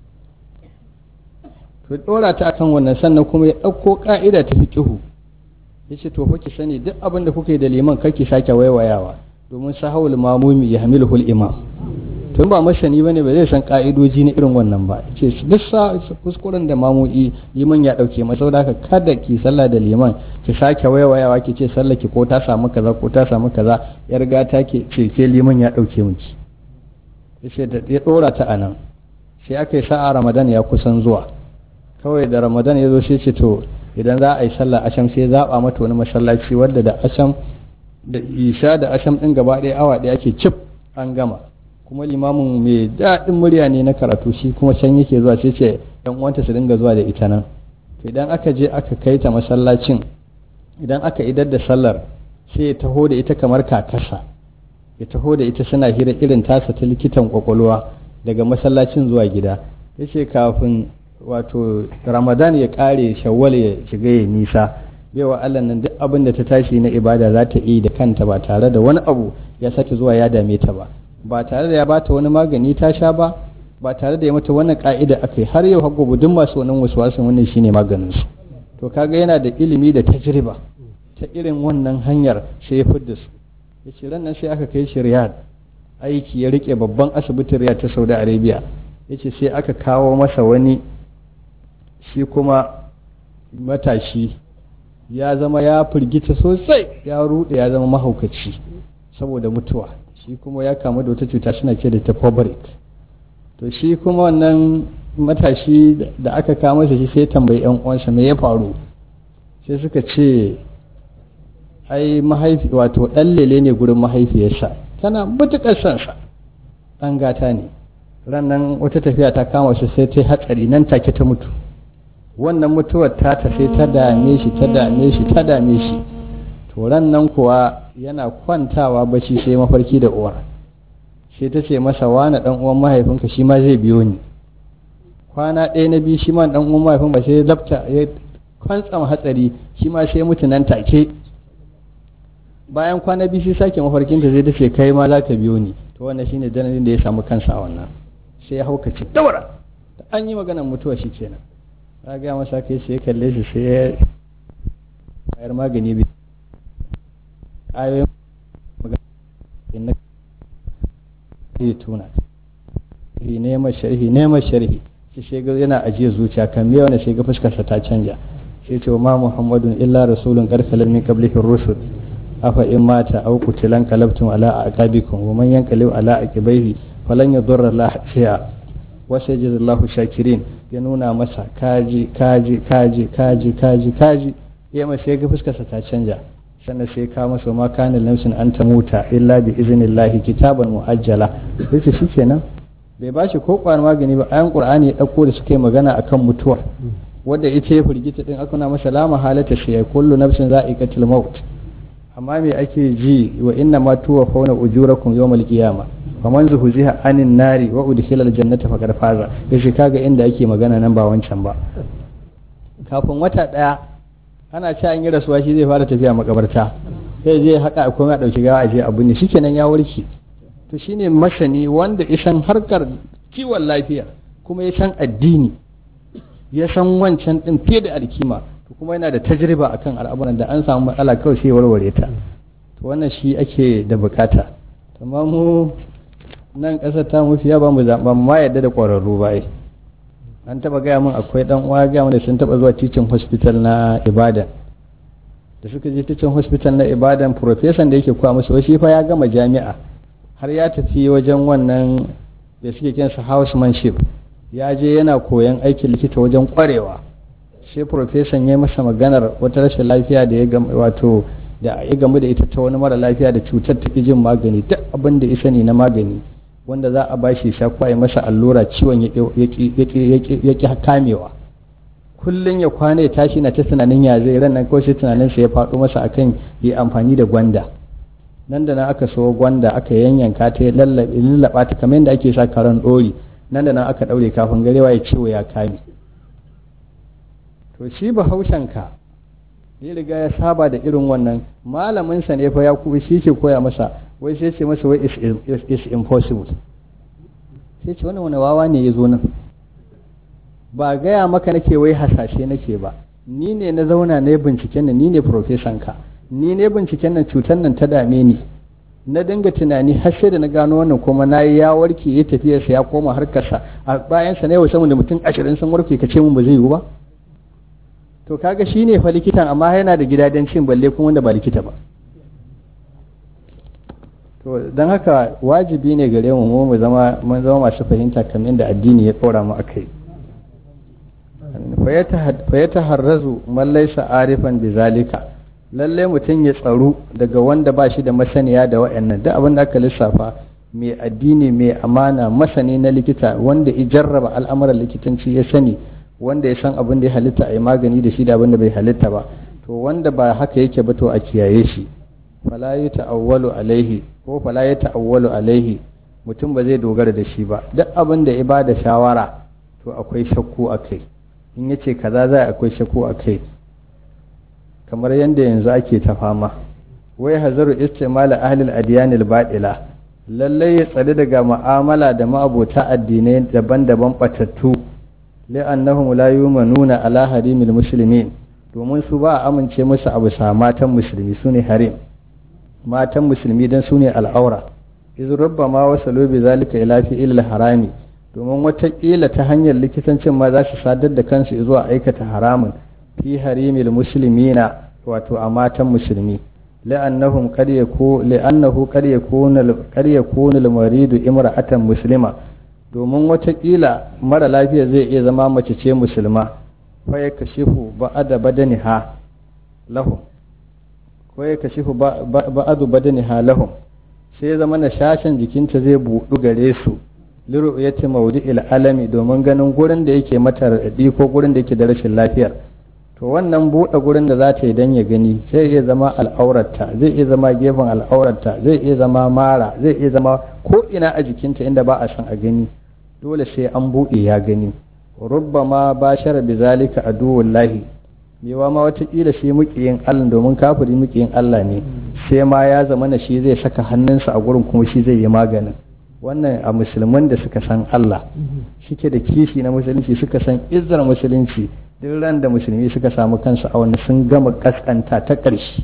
to dora ta akan wannan sannan kuma ya dauko ka'ida ta fiqihu yace to fa ki sani duk abin da kuke da liman kar ki sake waiwayawa domin sahawul mamumi ya hamiluhul imam tun ba masani bane ba zai san ka'idoji na irin wannan ba ce duk kuskuren da mamu'i liman ya dauke masa saboda haka kada ki sallah da liman ki sake waiwayawa ki ce sallah ki ko ta samu kaza ko ta samu kaza ya riga ta ke ce ke liman ya dauke miki yace da ya dora ta anan sai aka yi sa'a ramadan ya kusan zuwa kawai da ramadan ya zo sai ce to idan za a yi sallah asham sai zaba mata wani masallaci wanda da asham da isha da asham din gaba ɗaya awa ɗaya ake cif an gama kuma limamin mai daɗin murya ne na karatu shi kuma can yake zuwa sai ce yan uwanta su dinga zuwa da ita nan to idan aka je aka kai ta masallacin idan aka idar da sallar sai ya taho da ita kamar kakasa ya taho da ita suna hira irin tasa ta likitan kwakwalwa daga masallacin zuwa gida yace kafin wato ramadan ya kare shawwal ya shiga ya nisa baiwa Allah nan duk abin da ta tashi na ibada za ta yi da kanta ba tare da wani abu ya sake zuwa ya dame ta ba ba tare da ya bata wani magani ta sha ba ba tare da ya mata wannan ka'ida akai har yau har gobe duk masu wannan wasu wannan shine maganin su to kaga yana da ilimi da tajriba ta irin wannan hanyar sai ya fidda su yace ran nan sai aka kai shi Riyadh aiki ya rike babban asibitin Riyadh ta Saudi Arabia yace sai aka kawo masa wani shi kuma matashi ya zama ya firgita sosai ya rude ya zama mahaukaci saboda mutuwa shi kuma ya kamu da wata cuta suna ce da ta fabric to shi kuma wannan matashi da aka kama shi sai tambayi yan uwansa me ya faru sai suka ce ai mahaifi wato dan lele ne gurin mahaifiyarsa tana mutukar son sa dan gata ne rannan wata tafiya ta kama shi sai ta hatsari nan take ta mutu wannan mutuwar ta ta sai ta dame shi ta dame shi ta dame shi to nan kuwa yana kwantawa bacci sai mafarki da uwar sai ta ce masa wani dan uwan mahaifinka shi ma zai biyo ni kwana ɗaya na biyu shi ma dan uwan mahaifin ba sai lafta ya kwantsama hatsari shi ma sai mutu nan take bayan kwana biyu sai sake mafarkinta zai tace kai ma za ka biyo ni to wannan shine dalilin da ya samu kansa a wannan sai ya haukace daura da an yi maganar mutuwa shi kenan ta gaya masa kai sai ya kalle shi sai ya bayar magani bi ayoyin magana ya tuna sharhi neman sharhi neman sharhi shi shiga yana ajiye zuciya kan me wanda shiga fuskarsa ta canja sai ce ma muhammadun illa rasulun karkalar min qablihi rusul afa in mata aw qutilan qalabtum ala aqabikum wa man yanqalib ala aqibaihi falan yadurra la shay'a wa sayajidullahu shakirin ya nuna masa kaji kaji kaji kaji kaji kaji ya mai sai ga fuskarsa ta canja sannan sai ka masa ma kana lamsin an ta muta illa bi iznillahi kitaban muajjala yace shikenan bai ba shi ko kwan magani ba ayan qur'ani ya dauko da suke magana akan mutuwa wanda ita ya firgita din aka na masa lama halata shi ya kullu nafsin za'iqatul maut amma me ake ji wa inna ma tuwaffawna ujurakum yawmal qiyamah faman zuhziha anin nari wa udkhila aljannata faqad faza yace kaga inda ake magana nan ba wancan ba kafin wata daya ana ci an yi rasuwa shi zai fara tafiya makabarta sai zai haka a komai a dauki gawa a je abu ne shikenan ya warke to shine masani wanda ya san harkar kiwon lafiya kuma ya san addini ya san wancan din fiye da alkima to kuma yana da tajriba akan al'amuran da an samu matsala kawai sai warware ta to wannan shi ake da bukata amma mu nan ƙasar ta mafiya ba mu zaɓa ma yadda da ƙwararru ba an taɓa gaya min akwai ɗan uwa gaya min da sun taɓa zuwa teaching hospital na ibadan da suka je teaching hospital na ibadan profesan da yake kuwa musu shi fa ya gama jami'a har ya tafi wajen wannan da suke kinsa housemanship ya je yana koyan aikin likita wajen ƙwarewa sai profesan ya masa maganar wata rashin lafiya da ya wato da ya gamu da ita ta wani mara lafiya da cutar ta jin magani duk abin da ya sani na magani wanda za a ba shi sha kwaye masa allura ciwon ya ƙi kamewa kullum ya kwana ya tashi na ta tunanin ya zai ran nan ko sai tunanin sa ya faɗo masa akan yi amfani da gwanda nan da nan aka so gwanda aka yanyanka ta ya lallaba ta kamar yadda ake sa karan ɗori nan da nan aka ɗaure kafin garewa ya ciwo ya kame to shi bahaushen ka ya riga ya saba da irin wannan malaminsa ne fa ya kuma shi ke koya masa wai sai ce masa wai is impossible sai ce wani wani wawa ne ya zo nan ba gaya maka nake wai hasashe nake ba ni ne na zauna na yi binciken nan ni ne profesan ka ni ne binciken nan cutar nan ta dame ni na dinga tunani har sai da na gano wannan kuma na yi ya warke ya tafiyarsa ya koma harkarsa a bayansa na yau saman da mutum ashirin sun warke ka ce mun ba zai yiwu ba to kaga shi ne fa likitan amma yana da gidajen cin balle kuma wanda ba likita ba to don haka wajibi ne gare mu mu zama mun zama masu fahimta kamar da addini ya tsora mu akai fa ya taharrazu man laysa arifan bizalika lalle mutum ya tsaro daga wanda ba shi da masaniya da wa'annan duk abin da aka lissafa mai addini mai amana masani na likita wanda ya jarraba al'amuran likitanci ya sani wanda ya san abin da ya halitta a yi magani da shi da abin da bai halitta ba to wanda ba haka yake ba to a kiyaye shi fala ya ta'awwalu alaihi ko fala ya ta'awwalu alaihi mutum ba zai dogara da shi ba duk abin da ya ba da shawara to akwai shakku a kai in ya ce kaza za akwai shakku a kai kamar yadda yanzu ake ta fama wai hazaru istimala ahlil adiyanil baɗila lallai ya tsari daga mu'amala da ma'abota addinai daban-daban batattu li'annahum la yumanuna ala harimil muslimin domin su ba a amince musu abu sa matan musulmi sune harim matan musulmi dan sune al'aura iz rubbama wasalu bi zalika ila fi ilal harami domin watakila ta hanyar likitancin ma za su sadar da kansu zuwa aikata haramun fi harimil muslimina wato a matan musulmi la'annahum qad yaku li'annahu qad yakuna qad yakuna al-maridu imra'atan muslima domin watakila mara lafiya zai iya zama mace ce musulma fa ya kashifu ba'ada badaniha lahum ko ya kashifu ba'adu badaniha lahum sai zama na shashin jikinta zai buɗu gare su liru'yati mawdi'il alami domin ganin gurin da yake mata raɗaɗi ko gurin da yake da rashin lafiyar to wannan buɗe gurin da za ta yi dan ya gani zai iya zama al'aurarta zai iya zama gefen al'aurarta zai iya zama mara zai iya zama ko ina a jikinta inda ba a san a gani dole sai an buɗe ya gani rubbama bashara bi zalika aduwullahi mewa ma watakila shi mukiyin Allah domin kafiri mukiyin Allah ne sai ma ya zama na shi zai saka hannunsa a gurin kuma shi zai yi maganin wannan a musulman da suka san Allah shike da kishi na musulunci suka san izzar musulunci duk ran da musulmi suka samu kansu a wani sun gama kaskanta ta ƙarshe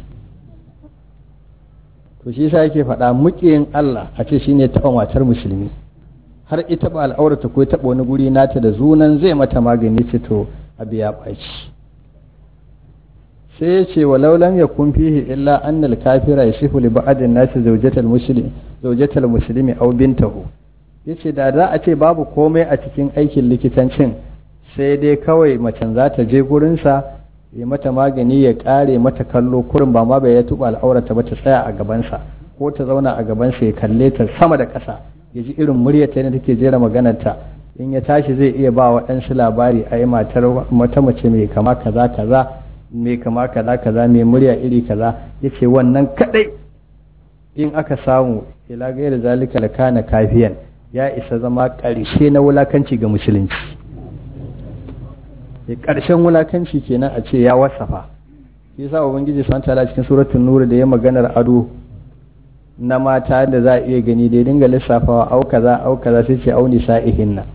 to shi sa yake faɗa mukiyin Allah a ce shine taɓa matar musulmi har ita ba al'aurata ko taɓa wani guri nata da zunan zai mata magani ce to abu ya ɓaci sai ya ce walau lam yakun fihi illa annal kafira yasifu li ba'din nasi zawjatal muslim zawjatal muslimi aw bintahu yace da za a ce babu komai a cikin aikin likitancin sai dai kawai macen za ta je gurinsa ya mata magani ya kare mata kallo kurin ba ma bai ya tuba al'aurata ba ta tsaya a gabansa ko ta zauna a gabansa ya kalle ta sama da ƙasa ya ji irin muryarta yadda take jera maganarta in ya tashi zai iya ba waɗansu labari a yi matar mata mace mai kama kaza kaza mai kama kaza kaza mai murya iri kaza ya ce wannan kaɗai in aka samu ila gaira zalika la kana kafiyan ya isa zama ƙarshe na wulakanci ga musulunci ya ƙarshen wulakanci kenan a ce ya wasafa shi yasa ubangiji subhanahu ta'ala cikin suratul nur da ya maganar ado na mata da za a iya gani da ya dinga lissafawa au kaza au kaza sai ce au nisa'ihinna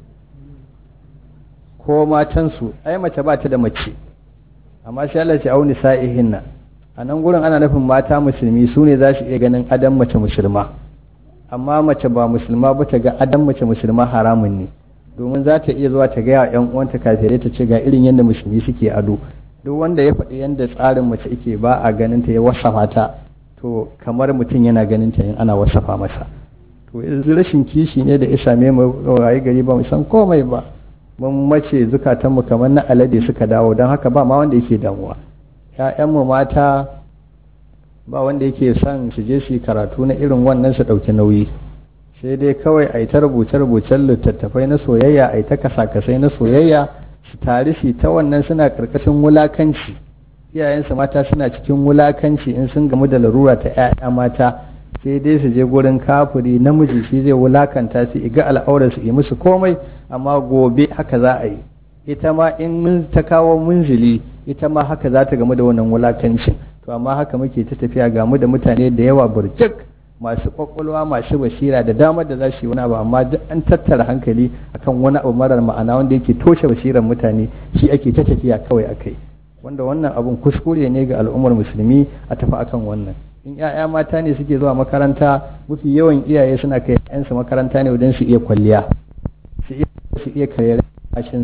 ko matansu ai mace ba ta da mace amma sai Allah ce au nisa'ihinna a nan gurin ana nufin mata musulmi su ne za su iya ganin adam mace musulma amma mace ba musulma ba ta ga adam mace musulma haramun ne domin za ta iya zuwa ta gaya yan uwanta kafirai ta ce ga irin yadda musulmi suke ado duk wanda ya faɗi yadda tsarin mace yake ba a ganin ta ya wasafa ta to kamar mutum yana ganin ta in ana wasafa masa to rashin kishi ne da ya same mu waye gari ba mu san komai ba mun mace zukatanmu kamar na alade suka dawo don haka ba ma wanda yake damuwa ‘ya'yanmu mata ba wanda yake son su je su karatu na irin wannan su ɗauki nauyi sai dai kawai a yi ta rubuce-rubucen littattafai na soyayya a yi ta kasa-kasai na soyayya su tare shi ta wannan suna karkashin wulakanci iyayensu mata suna cikin wulakanci in sun gamu da larura ta 'ya'ya mata sai dai su je gurin kafiri namiji shi zai wulakanta su iga al'aurar su yi musu komai amma gobe haka za a yi ita ma in mun ta kawo munzili ita ma haka za ta gamu da wannan wulakancin to amma haka muke ta tafiya gamu da mutane da yawa burjik masu kwakwalwa masu basira da damar da za su yi wani abu amma duk an tattara hankali akan wani abu marar ma'ana wanda yake toshe basiran mutane shi ake ta tafiya kawai akai wanda wannan abun kuskure ne ga al'ummar musulmi a tafi akan wannan in 'ya'ya mata ne suke zuwa makaranta mafi yawan iyaye suna kai 'yansu makaranta ne wajen su iya kwalliya su iya su iya karyar kashin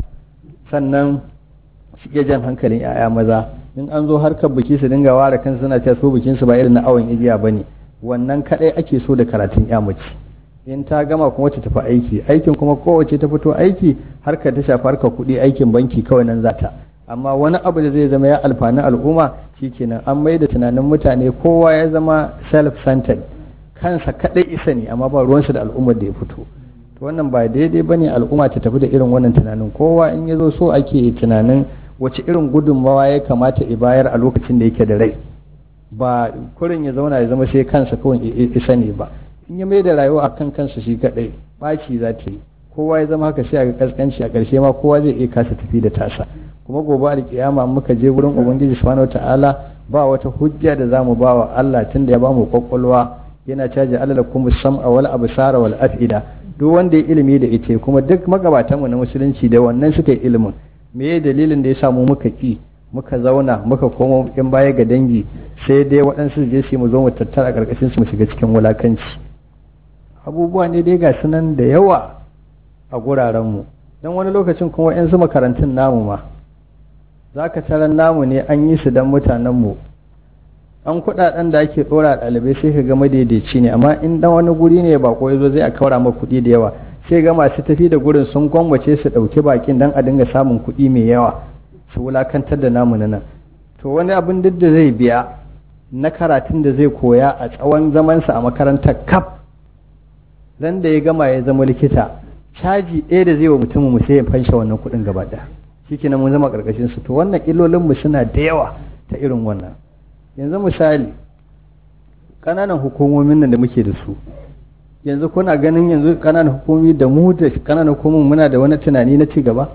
sannan su iya jan hankalin 'ya'ya maza in an zo harkar biki su dinga ware kansu suna cewa su bikin su ba irin na awon igiya bane wannan kadai ake so da karatun ya mace in ta gama kuma ta tafi aiki aikin kuma kowace ta fito aiki harkar ta shafi harkar kuɗi aikin banki kawai nan zata amma wani abu da zai zama ya alfani al'umma shikenan an mai da tunanin mutane kowa ya zama self-centered kansa kadai isa ne amma ba ruwansa da al'ummar da ya fito to wannan ba daidai bane al'umma ta tafi da irin wannan tunanin kowa in ya zo so ake tunanin wace irin gudunmawa ya kamata i bayar a lokacin da yake da rai ba kurin ya zauna ya zama sai kansa kawai isa ne ba in ya mai da rayuwa akan kansa shi kadai baci za ta yi kowa ya zama haka sai a ga kaskanci a ƙarshe ma kowa zai iya kasa tafi da tasa kuma gobe alkiyama muka je wurin ubangiji subhanahu ta'ala ba wata hujja da zamu ba wa Allah tunda ya bamu kwakwalwa yana caji alalakum sam'a wal absara wal afida duk wanda ya ilimi da ita kuma duk magabatan mu na musulunci da wannan suka yi ilimin me ya dalilin da ya samu muka ki muka zauna muka koma in baya ga dangi sai dai waɗansu je su mu zo mu tattara karkashin su mu shiga cikin wulakanci abubuwa ne dai ga sunan da yawa a guraren mu dan wani lokacin kuma yan su makarantun namu ma za ka taron namu ne an yi su don mutanenmu an kudaden da ake dora ɗalibai sai ka ga madaidaici ne amma in dan wani guri ne ba ko yazo zai a kaura ma kuɗi da yawa sai ga masu tafi da gurin sun gwammace su ɗauki bakin dan a dinga samun kuɗi mai yawa su wulakantar da namu na nan to wani abin duk da zai biya na karatun da zai koya a tsawon zamansa a makarantar kaf ran da ya gama ya zama likita caji ɗaya da zai wa mutumin mu sai ya fansha wannan kuɗin gaba ɗaya shikenan mun zama karkashin su to wannan illolin mu suna da yawa ta irin wannan yanzu misali kananan hukumomin nan da muke da su yanzu kuna ganin yanzu kananan hukumomi da mu da kananan hukumomin muna da wani tunani na ci gaba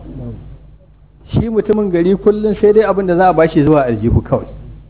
shi mutumin gari kullum sai dai abin da za a bashi zuwa aljihu kawai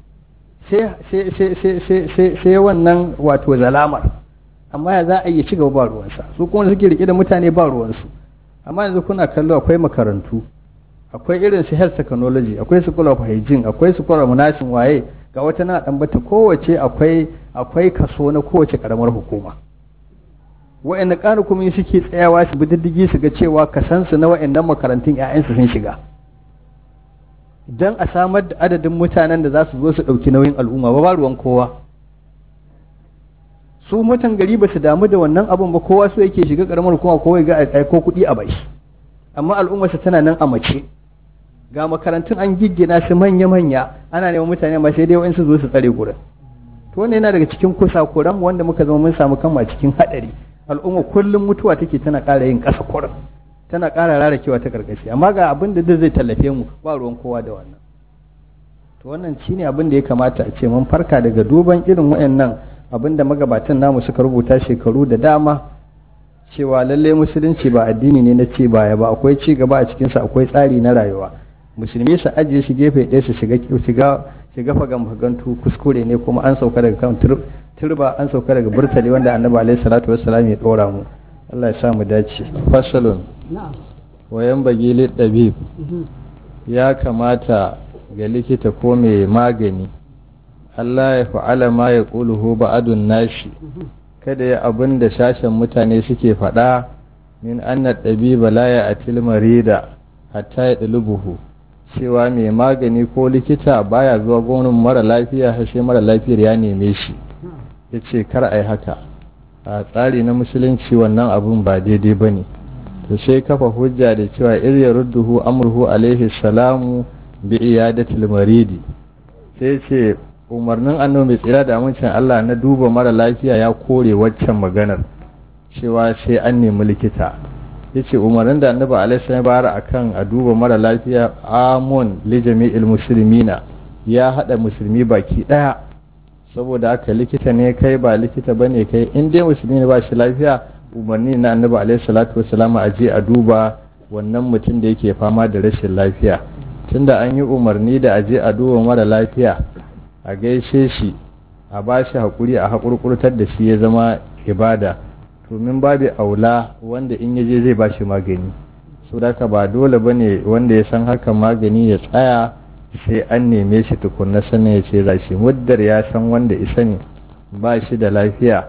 sai wannan wato zalamar amma ya za a yi ci gaba ba ruwansa su kuma suke rike da mutane ba ruwansu amma yanzu kuna kallo akwai makarantu akwai irin su health technology akwai su kula hygiene akwai su kula munashin waye ga wata na dan bata kowace akwai akwai kaso na kowace karamar hukuma wa'anda ƙara kuma suke tsayawa su bi diddigi su ga cewa kasansu na wa'annan makarantun 'ya'yansu sun shiga don a samar da adadin mutanen da za su zo su ɗauki nauyin al'umma ba ruwan kowa su mutan gari ba su damu da wannan abun ba kowa su yake shiga karamar hukuma kowa ga aiko kuɗi a bai amma al'ummarsa tana nan a mace ga makarantun an giggina su manya-manya ana neman mutane ma sai dai wa'in su zo su tsare gurin to wannan yana daga cikin kusa kuran wanda muka zama mun samu kanmu a cikin haɗari al'umma kullum mutuwa take tana ƙara yin ƙasa kurin tana ƙara rarakewa ta karkashi amma ga abin da zai tallafe mu ba ruwan kowa da wannan to wannan shine abin da ya kamata a ce mun farka daga duban irin wayannan abin da magabatan namu suka rubuta shekaru da dama cewa lalle musulunci ba addini ne na ce baya ba akwai ci gaba a cikin sa akwai tsari na rayuwa musulmi su ajiye shi gefe ɗaya su shiga shiga shiga fagan fagantu kuskure ne kuma an sauka daga kan turba an sauka daga burtali wanda annabi alaihi salatu wassalam ya dora mu Allah ya sa mu dace fasalun wayan bagili ɗabib ya kamata ga likita ko mai magani Allah ya fa'ala ma ya ƙuluhu ba'adun nashi kada ya abin da sashen mutane suke faɗa min anna ɗabiba la ya atil marida hatta ya ɗalubuhu cewa mai magani ko likita baya zuwa gonin mara lafiya har sai mara lafiyar ya neme shi ya ce kar a yi haka a tsari na musulunci wannan abun ba daidai ba ne to sai kafa hujja da cewa irya rudduhu amurhu alaihi salamu bi iyadatil maridi sai ce umarnin annabi mai tsira da amincin Allah na duba mara lafiya ya kore waccan maganar cewa sai an nemi likita yace umarnin da annabi alaihi salam bayar akan a duba mara lafiya amun li jami'il muslimina ya hada musulmi baki daya saboda haka likita ne kai ba likita bane kai in dai musulmi ne ba shi lafiya umarni na annabi alaihi salatu wassalam a je a duba wannan mutum da yake fama da rashin lafiya tunda an yi umarni da a je a duba mara lafiya a gaishe shi a ba shi haƙuri a haƙurƙurtar da shi ya zama ibada domin babu aula wanda in yaje zai ba shi magani so da ba dole ba ne wanda ya san haka magani ya tsaya sai an neme shi tukunna sannan ya ce za shi muddar ya san wanda isa ne ba shi da lafiya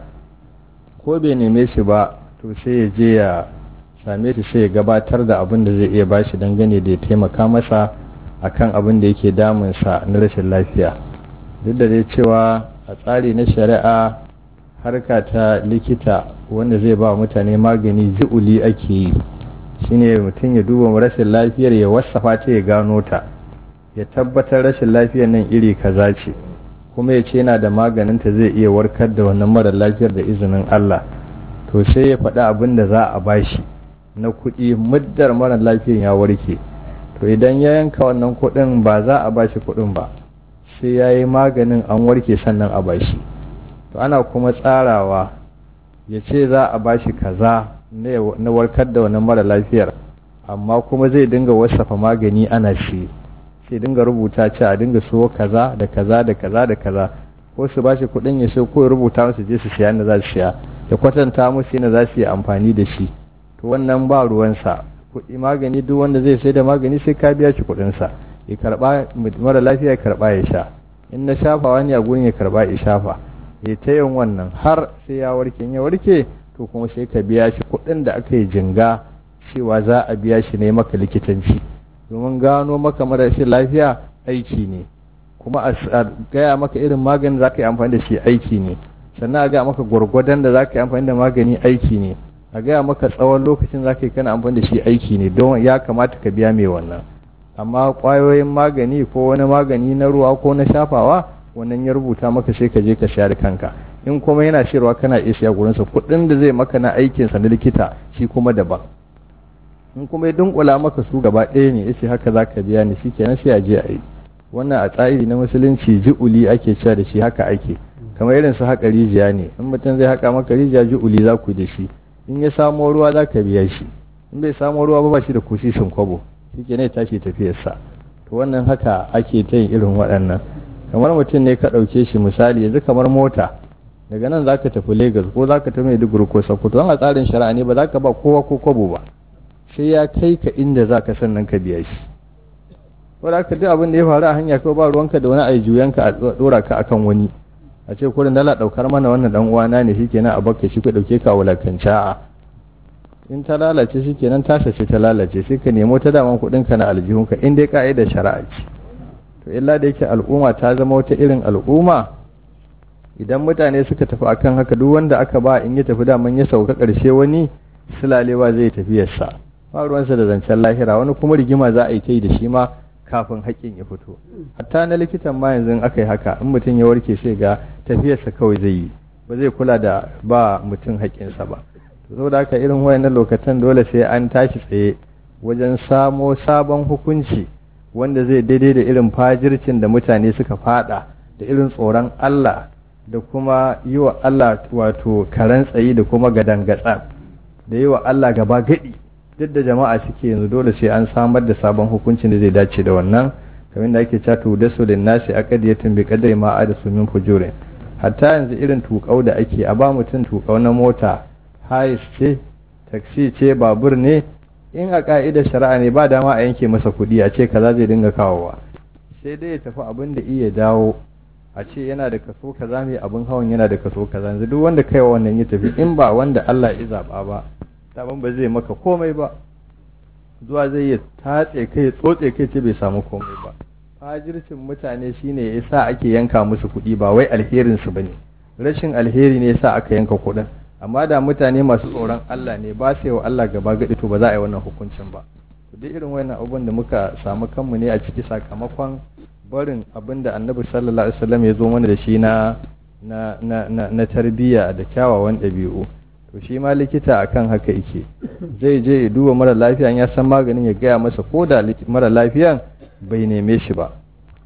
ko bai neme shi ba to sai ya je ya same shi sai ya gabatar da abin da zai iya ba shi dangane da ya taimaka masa akan abin da yake damunsa na rashin lafiya duk da dai cewa a tsari na shari'a harka ta likita wanda zai ba mutane magani ji'uli ake yi shine mutum ya duba rashin lafiyar ya wasafa ta ya gano ta ya tabbatar rashin lafiyar nan iri kaza ce kuma ya ce yana da maganinta zai iya warkar da wannan mara lafiyar da izinin Allah to sai ya faɗi abin da za a bashi na kuɗi muddar mara lafiyar ya warke to idan ya yanka wannan kuɗin ba za a bashi kuɗin ba sai ya yi maganin an warke sannan a bashi to ana kuma tsarawa ya ce za a bashi kaza na warkar da wannan mara lafiyar amma kuma zai dinga wasafa magani ana shi sai dinga rubuta ce a dinga so kaza da kaza da kaza da kaza ko su bashi kuɗin ya so ko ya rubuta musu je su siya na za su siya ya kwatanta musu yana za su yi amfani da shi to wannan ba ruwansa kuɗi magani duk wanda zai sai da magani sai ka biya shi kuɗinsa ya karba mara lafiya ya karba ya sha in na shafawa ne a gurin ya karba ya shafa ya ta yin wannan har sai ya warke in ya warke to kuma sai ka biya shi kuɗin da aka yi jinga cewa za a biya shi ne maka likitanci domin gano maka marashin lafiya aiki ne kuma a gaya maka irin maganin za ka yi amfani da shi aiki ne sannan a gaya maka gwargwadon da za ka yi amfani da magani aiki ne a gaya maka tsawon lokacin za ka yi kana amfani da shi aiki ne don ya kamata ka biya mai wannan amma ƙwayoyin magani ko wani magani na ruwa ko na shafawa wannan ya rubuta maka sai ka je ka sha da kanka in kuma yana shirwa kana iya siya gurinsa kuɗin da zai maka na aikinsa na likita shi kuma daban in kuma ya dunkula maka su gaba ɗaya ne yace haka za ka biya ni shi kenan sai a je a yi wannan a tsari na musulunci ji'uli ake cewa da shi haka ake kamar irin su haka rijiya ne in mutum zai haka maka rijiya ji'uli za ku da shi in ya samo ruwa za ka biya shi in bai samo ruwa ba ba shi da kusishin kwabo shi ke ne tashi tafiyarsa to wannan haka ake ta yin irin waɗannan kamar mutum ne ka ɗauke shi misali yanzu kamar mota daga nan za ka tafi lagos ko za ka tafi maiduguri ko sokoto a tsarin shari'a ne ba za ka ba kowa ko kwabo ba sai ya kai ka inda za ka sannan ka biya shi wadda aka duk abin da ya faru a hanya kawai ba ruwanka da wani ayi juyanka a ɗora ka akan wani a ce kurin dala ɗaukar mana wannan dan uwana ne shikenan a bakka shi ka ɗauke ka wulakanca a in ta lalace shi kenan tasa ce ta lalace sai ka nemo ta daman kuɗinka na aljihunka in dai ka'idar shari'a ce to illa da yake al'umma ta zama wata irin al'umma idan mutane suka tafi akan haka duk wanda aka ba in ya tafi daman ya sauka ƙarshe wani sulalewa zai tafiyarsa ba ruwansa da zancen lahira wani kuma rigima za a yi ta yi da shi ma kafin haƙƙin ya fito hatta na likitan ma yanzu aka yi haka in mutum ya warke sai ga tafiyarsa kawai zai yi ba zai kula da ba mutum haƙƙinsa ba saboda haka irin wayannan lokacin dole sai an tashi tsaye wajen samo sabon hukunci wanda zai daidai da irin fajircin da mutane suka fada da irin tsoron Allah da kuma yi wa Allah wato karen tsayi da kuma gadangatsa da yi wa Allah gaba gadi duk da jama'a suke yanzu dole sai an samar da sabon hukuncin da zai dace da wannan kamar da ake cato da su da nasi aqdiyatin bi qadri ma adasu min fujurin hatta yanzu irin tukau da ake a ba mutum tukau na mota hais ce taksi ce babur ne in a ka'idar shari'a ne ba dama a yanke masa kuɗi a ce kaza zai dinga kawowa sai dai ya tafi abin da iya dawo a ce yana da kaso kaza mai abin hawan yana da kaso kaza yanzu duk wanda kai wannan ya tafi in ba wanda Allah ya zaba ba daban ba zai maka komai ba zuwa zai yi tatse kai tsotse kai ce bai samu komai ba fajircin mutane shine ya sa ake yanka musu kuɗi ba wai alherin su bane rashin alheri ne yasa aka yanka kuɗin amma da mutane masu tsoron Allah ne ba su wa Allah gaba gadi to ba za a yi wannan hukuncin ba duk irin wannan abubuwan da muka samu kanmu ne a ciki sakamakon barin abin da annabi sallallahu alaihi wasallam ya zo mana da shi na na na na, na tarbiyya da kyawawan ɗabi'u to shi ma likita akan haka yake zai je ya duba mara lafiyan ya san maganin ya gaya masa ko da mara lafiyan bai neme shi ba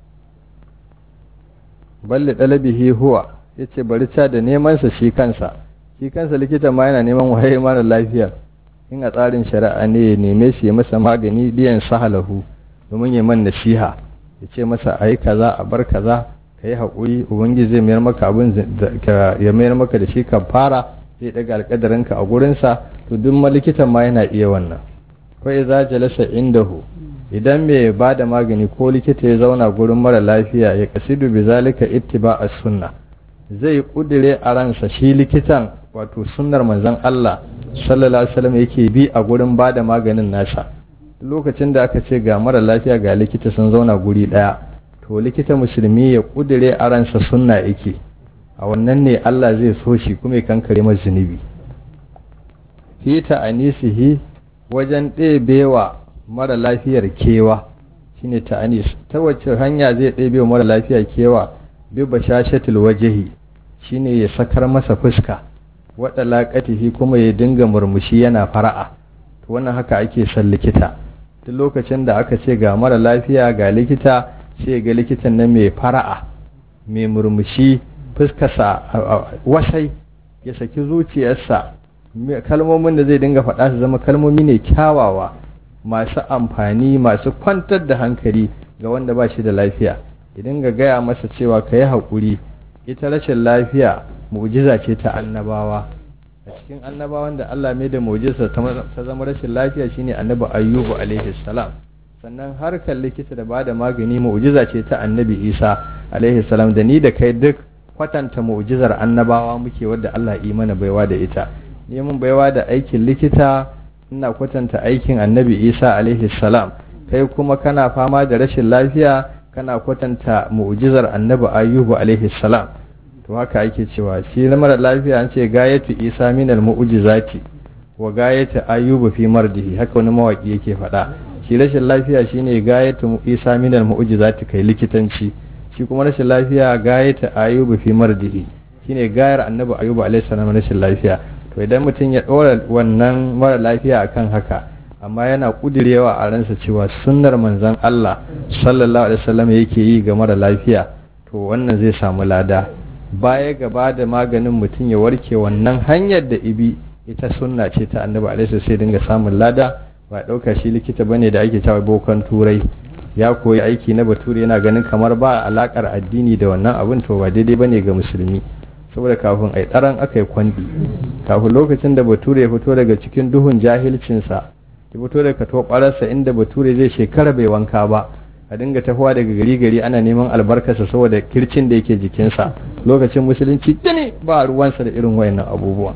balle dalabihi huwa ya ce bari ca da nemansa shi kansa shi kansa likita ma yana neman waye mara lafiyar in a tsarin shari'a ne ya neme shi ya masa magani liyan sahalahu domin ya man nasiha ya ce masa a yi kaza a bar kaza ka yi haƙuri ubangiji zai mayar maka abin ya mayar maka da shi kan fara zai daga alƙadarinka a gurinsa to duk likitan ma yana iya wannan kawai za jalasa indahu idan mai ba da magani ko likita ya zauna gurin mara lafiya ya kasidu bi zalika ittiba as sunna zai kudire a ransa shi likitan wato sunnar manzon Allah sallallahu alaihi wasallam yake bi a gurin ba da maganin nasa lokacin da aka ce ga mara lafiya ga likita sun zauna guri daya to likita musulmi ya kudire a ransa sunna yake a wannan ne Allah zai so shi kuma ya kankare masa zunubi fita anisihi wajen ɗebewa mara lafiyar kewa shine ta'anis ta wacce hanya zai ɗebe mara lafiya kewa bi bashashatul wajhi shine ya sakar masa fuska wada laqatihi kuma ya dinga murmushi yana fara'a to wannan haka ake son likita duk lokacin da aka ce ga mara lafiya ga likita sai ga likitan nan mai fara'a mai murmushi fuskarsa wasai ya saki zuciyarsa kalmomin da zai dinga faɗa su zama kalmomi ne kyawawa masu amfani masu kwantar da hankali ga wanda ba shi da lafiya idan ga gaya masa cewa ka yi haƙuri ita rashin lafiya mu'jiza ce ta annabawa a cikin annabawan da Allah mai da mu'jiza ta zama rashin lafiya shine annabi ayyubu alaihi salam sannan harkar likita da bada magani mu'jiza ce ta annabi isa alaihi salam da ni da kai duk kwatanta mu'jizar annabawa muke wadda Allah yi mana baiwa da ita neman baiwa da aikin likita ina kwatanta aikin annabi isa alaihi salam kai kuma kana fama da rashin lafiya kana kwatanta mu'jizar annabi ayyubu alaihi salam to haka ake cewa shi na mara lafiya an ce gayatu isa minal mu'jizati wa gayatu ayyubu fi mardihi haka wani mawaki yake faɗa shi rashin lafiya shine gayatu isa minal mu'jizati kai likitanci shi kuma rashin lafiya gayatu ayyubu fi mardihi shine gayar annabi ayyubu alaihi salam rashin lafiya to idan mutum ya ɗora wannan mara lafiya akan haka amma yana kudirewa a ransa cewa sunnar manzon Allah sallallahu alaihi wasallam yake yi ga mara lafiya to wannan zai samu lada baya gaba da maganin mutum ya warke wannan hanyar da ibi ita sunna ce ta annabi alaihi sai dinga samun lada ba ɗauka shi likita bane da ake cewa bokan turai ya koyi aiki na bature yana ganin kamar ba alakar addini da wannan abin to ba daidai bane ga musulmi saboda kafin ai tsaron aka yi kwandi kafin lokacin da bature ya fito daga cikin duhun jahilcinsa ya fito daga tobararsa inda bature zai shekara bai wanka ba a dinga tafowa daga gari gari ana neman albarkarsa saboda kircin da yake jikinsa lokacin musulunci dane ba ruwansa da irin wayannan abubuwa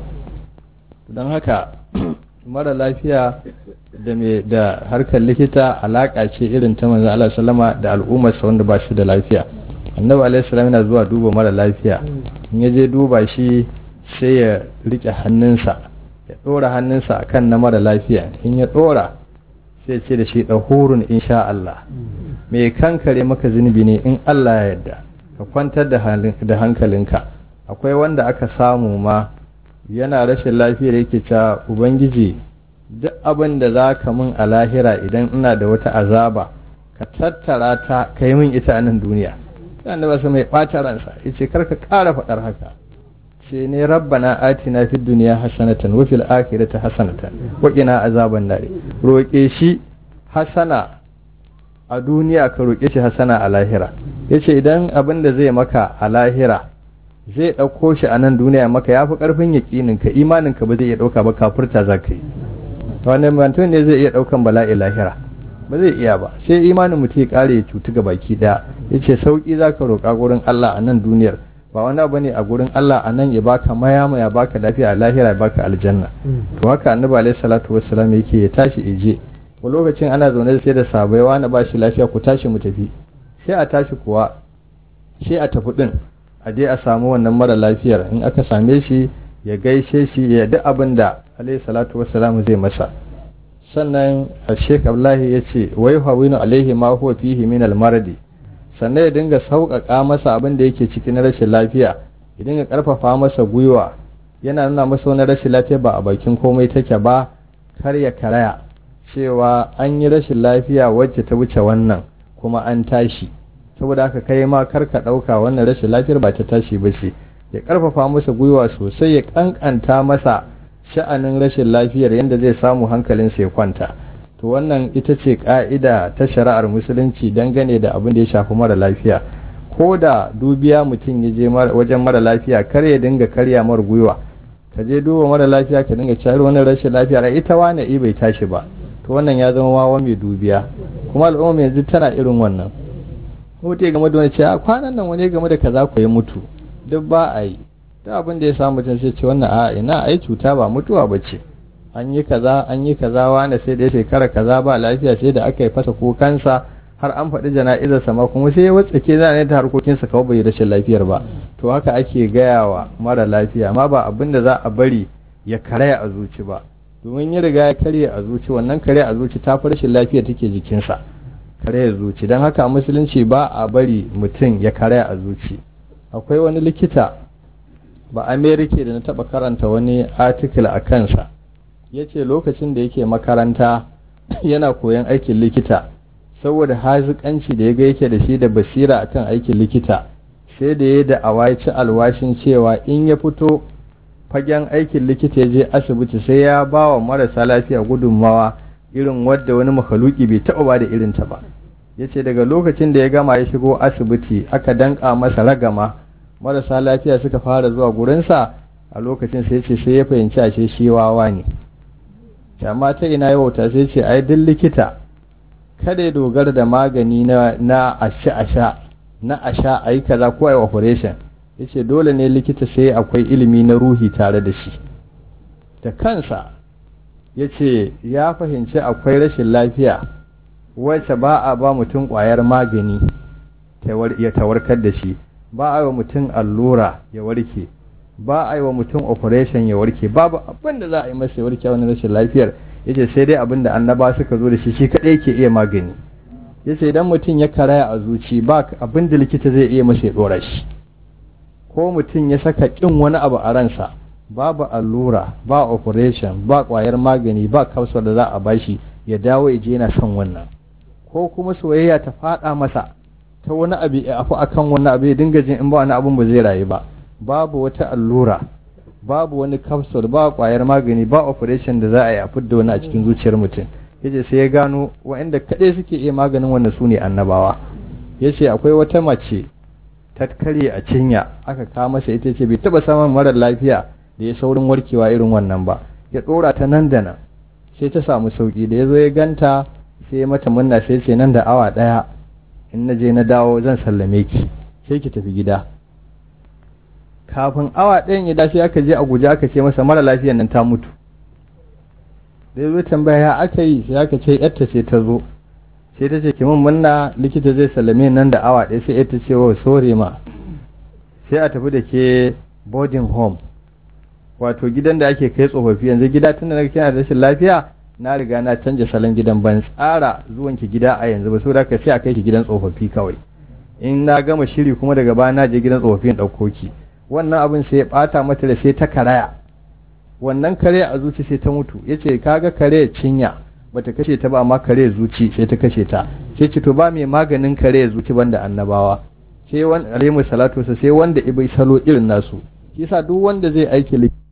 don haka mara lafiya da mai da harkar likita alaka ce irin ta manzon Allah sallama da al'ummarsa wanda ba shi da lafiya annabi alaihi salam yana zuwa duba mara lafiya in ya je duba shi sai ya rike hannunsa ya dora hannunsa akan na mara lafiya in ya dora sai ce da shi dahurun insha Allah mai kankare maka zunubi ne in Allah ya yarda ka kwantar da hankalinka akwai wanda aka samu ma yana rashin lafiyar yake cewa ubangiji duk abin da za ka min a lahira idan ina da wata azaba ka tattara ta ka yi min ita a nan duniya sai ba su mai ɓata ransa ya ce karka ƙara faɗar haka ce ne rabbana atina fid duniya hasanatan wa fil akhirati hasanatan wa qina azaban nar roƙe shi hasana a duniya ka roƙe shi hasana a lahira yace idan abin da zai maka a lahira zai ɗauko shi a nan duniya maka ya fi ƙarfin yaƙinin ka imanin ka ba zai iya ɗauka ba kafurta za ka yi wani mutum ne zai iya ɗaukan bala'i lahira ba zai iya ba sai imanin mutum ya ƙare ya cutu ga baki ɗaya ya ce sauƙi za ka roƙa gurin Allah a nan duniyar ba wani abu ne a gurin Allah a nan ya baka mayama ya baka lafiya a lahira ya baka aljanna to haka annabi alaihi salatu wassalam yake ya tashi ije ko lokacin ana zaune sai da sabai wani ba shi lafiya ku tashi mu tafi sai a tashi kuwa sai a tafi din a je a samu wannan mara lafiyar in aka same shi ya gaishe shi ya duk abin da alaihi salatu wassalam zai masa sannan a sheik abdullahi ya ce wai hawinu alaihi ma huwa fihi min almaradi sannan ya dinga sauƙaƙa masa abin da yake cikin rashin lafiya ya dinga ƙarfafa masa gwiwa yana nuna masa wani rashin lafiya ba a bakin komai take ba kar ya karaya cewa an yi rashin lafiya wacce ta wuce wannan kuma an tashi saboda haka kai ma kar ka ɗauka wannan rashin lafiyar ba ta tashi ba ce ya ƙarfafa masa gwiwa sosai ya ƙanƙanta masa sha'anin rashin lafiyar yadda zai samu hankalinsa ya kwanta to wannan ita ce ƙa'ida ta shari'ar musulunci dangane da abin da ya shafi mara lafiya ko da dubiya mutum ya je wajen mara lafiya kar ya dinga karya mara gwiwa ka je duba mara lafiya ka dinga cari wani rashin lafiya a ita wane i bai tashi ba to wannan ya zama wawa mai dubiya kuma al'umma yanzu tana irin wannan mutu ya game da wani ce a kwanan nan wani game da kaza ku ya mutu duk ba a yi duk abin da ya samu mutum sai ce wannan a ina ai cuta ba mutuwa ba ce an yi kaza an yi kaza wani sai da shekara kaza ba lafiya sai da aka yi fasa kukansa har an faɗi jana'izarsa ma kuma sai ya watsake za ne ta harkokinsa kawai bai rashin lafiyar ba to haka ake gaya wa mara lafiya ma ba abin da za a bari ya karaya a zuci ba domin ya riga ya karya a zuci wannan karya a zuci ta fi rashin lafiya take jikinsa karya zuci don haka a musulunci ba a bari mutum ya karaya a zuci akwai wani likita ba amerika da na taɓa karanta wani article a kansa ya ce lokacin da yake makaranta yana koyon aikin likita saboda hazikanci da ya ga yake da shi da basira akan aikin likita sai da ya da awaci alwashin cewa in ya fito fagen aikin likita ya je asibiti sai ya ba wa marasa lafiya gudunmawa irin wadda wani makaluki bai taɓa ba da irinta ba ya ce daga lokacin da ya gama ya shigo asibiti aka danka masa ragama marasa lafiya suka fara zuwa gurinsa a lokacin sai ce sai ya fahimci ashe shi wawa ne amma ta ina ya wauta sai ce ai duk likita kada ya dogara da magani na na asha asha na asha ayi kaza ko ayi operation yace dole ne likita sai akwai ilimi na ruhi tare da shi da kansa yace ya fahimci akwai rashin lafiya wacce ba a ba mutum kwayar magani ya tawarkar da shi ba a yi wa mutum allura ya warke ba a yi wa mutum operation ya warke babu abin da za a yi masa ya warke wani rashin lafiyar yace sai dai abin da annaba suka zo da shi shi kadai ke iya magani yace idan mutum ya karaya a zuci ba abin da likita zai iya masa ya dora shi ko mutum ya saka kin wani abu a ransa babu allura ba operation ba kwayar magani ba kausar da za a bashi ya dawo ya je yana son wannan ko kuma soyayya ta fada masa ta wani abu ya afu akan wani abu ya dinga jin in ba wani abun ba zai rayu ba babu wata allura babu wani capsule ba kwayar magani ba operation da za a yi a fidda wani a cikin zuciyar mutum yace sai ya gano waɗanda kaɗai suke iya maganin wannan su ne annabawa yace akwai wata mace ta karye a cinya aka kawo masa ita ce bai taba samun marar lafiya da ya saurin warkewa irin wannan ba ya ɗora ta nan da nan sai ta samu sauki da ya zo ya ganta sai mata munna sai ce nan da awa ɗaya in na je na dawo zan sallame ki sai ki tafi gida kafin awa ɗayan ya dace aka je a guje aka ce masa mara lafiyan nan ta mutu da ya zo tambaya ya aka yi sai aka ce yarta ce ta zo sai ta ce ki mun munna likita zai sallame nan da awa ɗaya sai yarta ce wa sore ma sai a tafi da ke boarding home wato gidan da ake kai tsofaffi yanzu gida tunda na kina da rashin lafiya na riga na canja salon gidan ban tsara zuwan ki gida a yanzu ba saboda ka sai a kai ki gidan tsofaffi kawai in na gama shiri kuma daga baya na je gidan tsofaffi in ɗauko ki wannan abin sai ya bata mata da sai ta karaya wannan kare a zuci sai ta mutu yace kaga kare cinya bata kashe ta ba amma kare zuci sai ta kashe ta sai ce to ba mai maganin kare zuci banda annabawa sai wanda alaihi salatu sai wanda ibai salo irin nasu yasa duk wanda zai aiki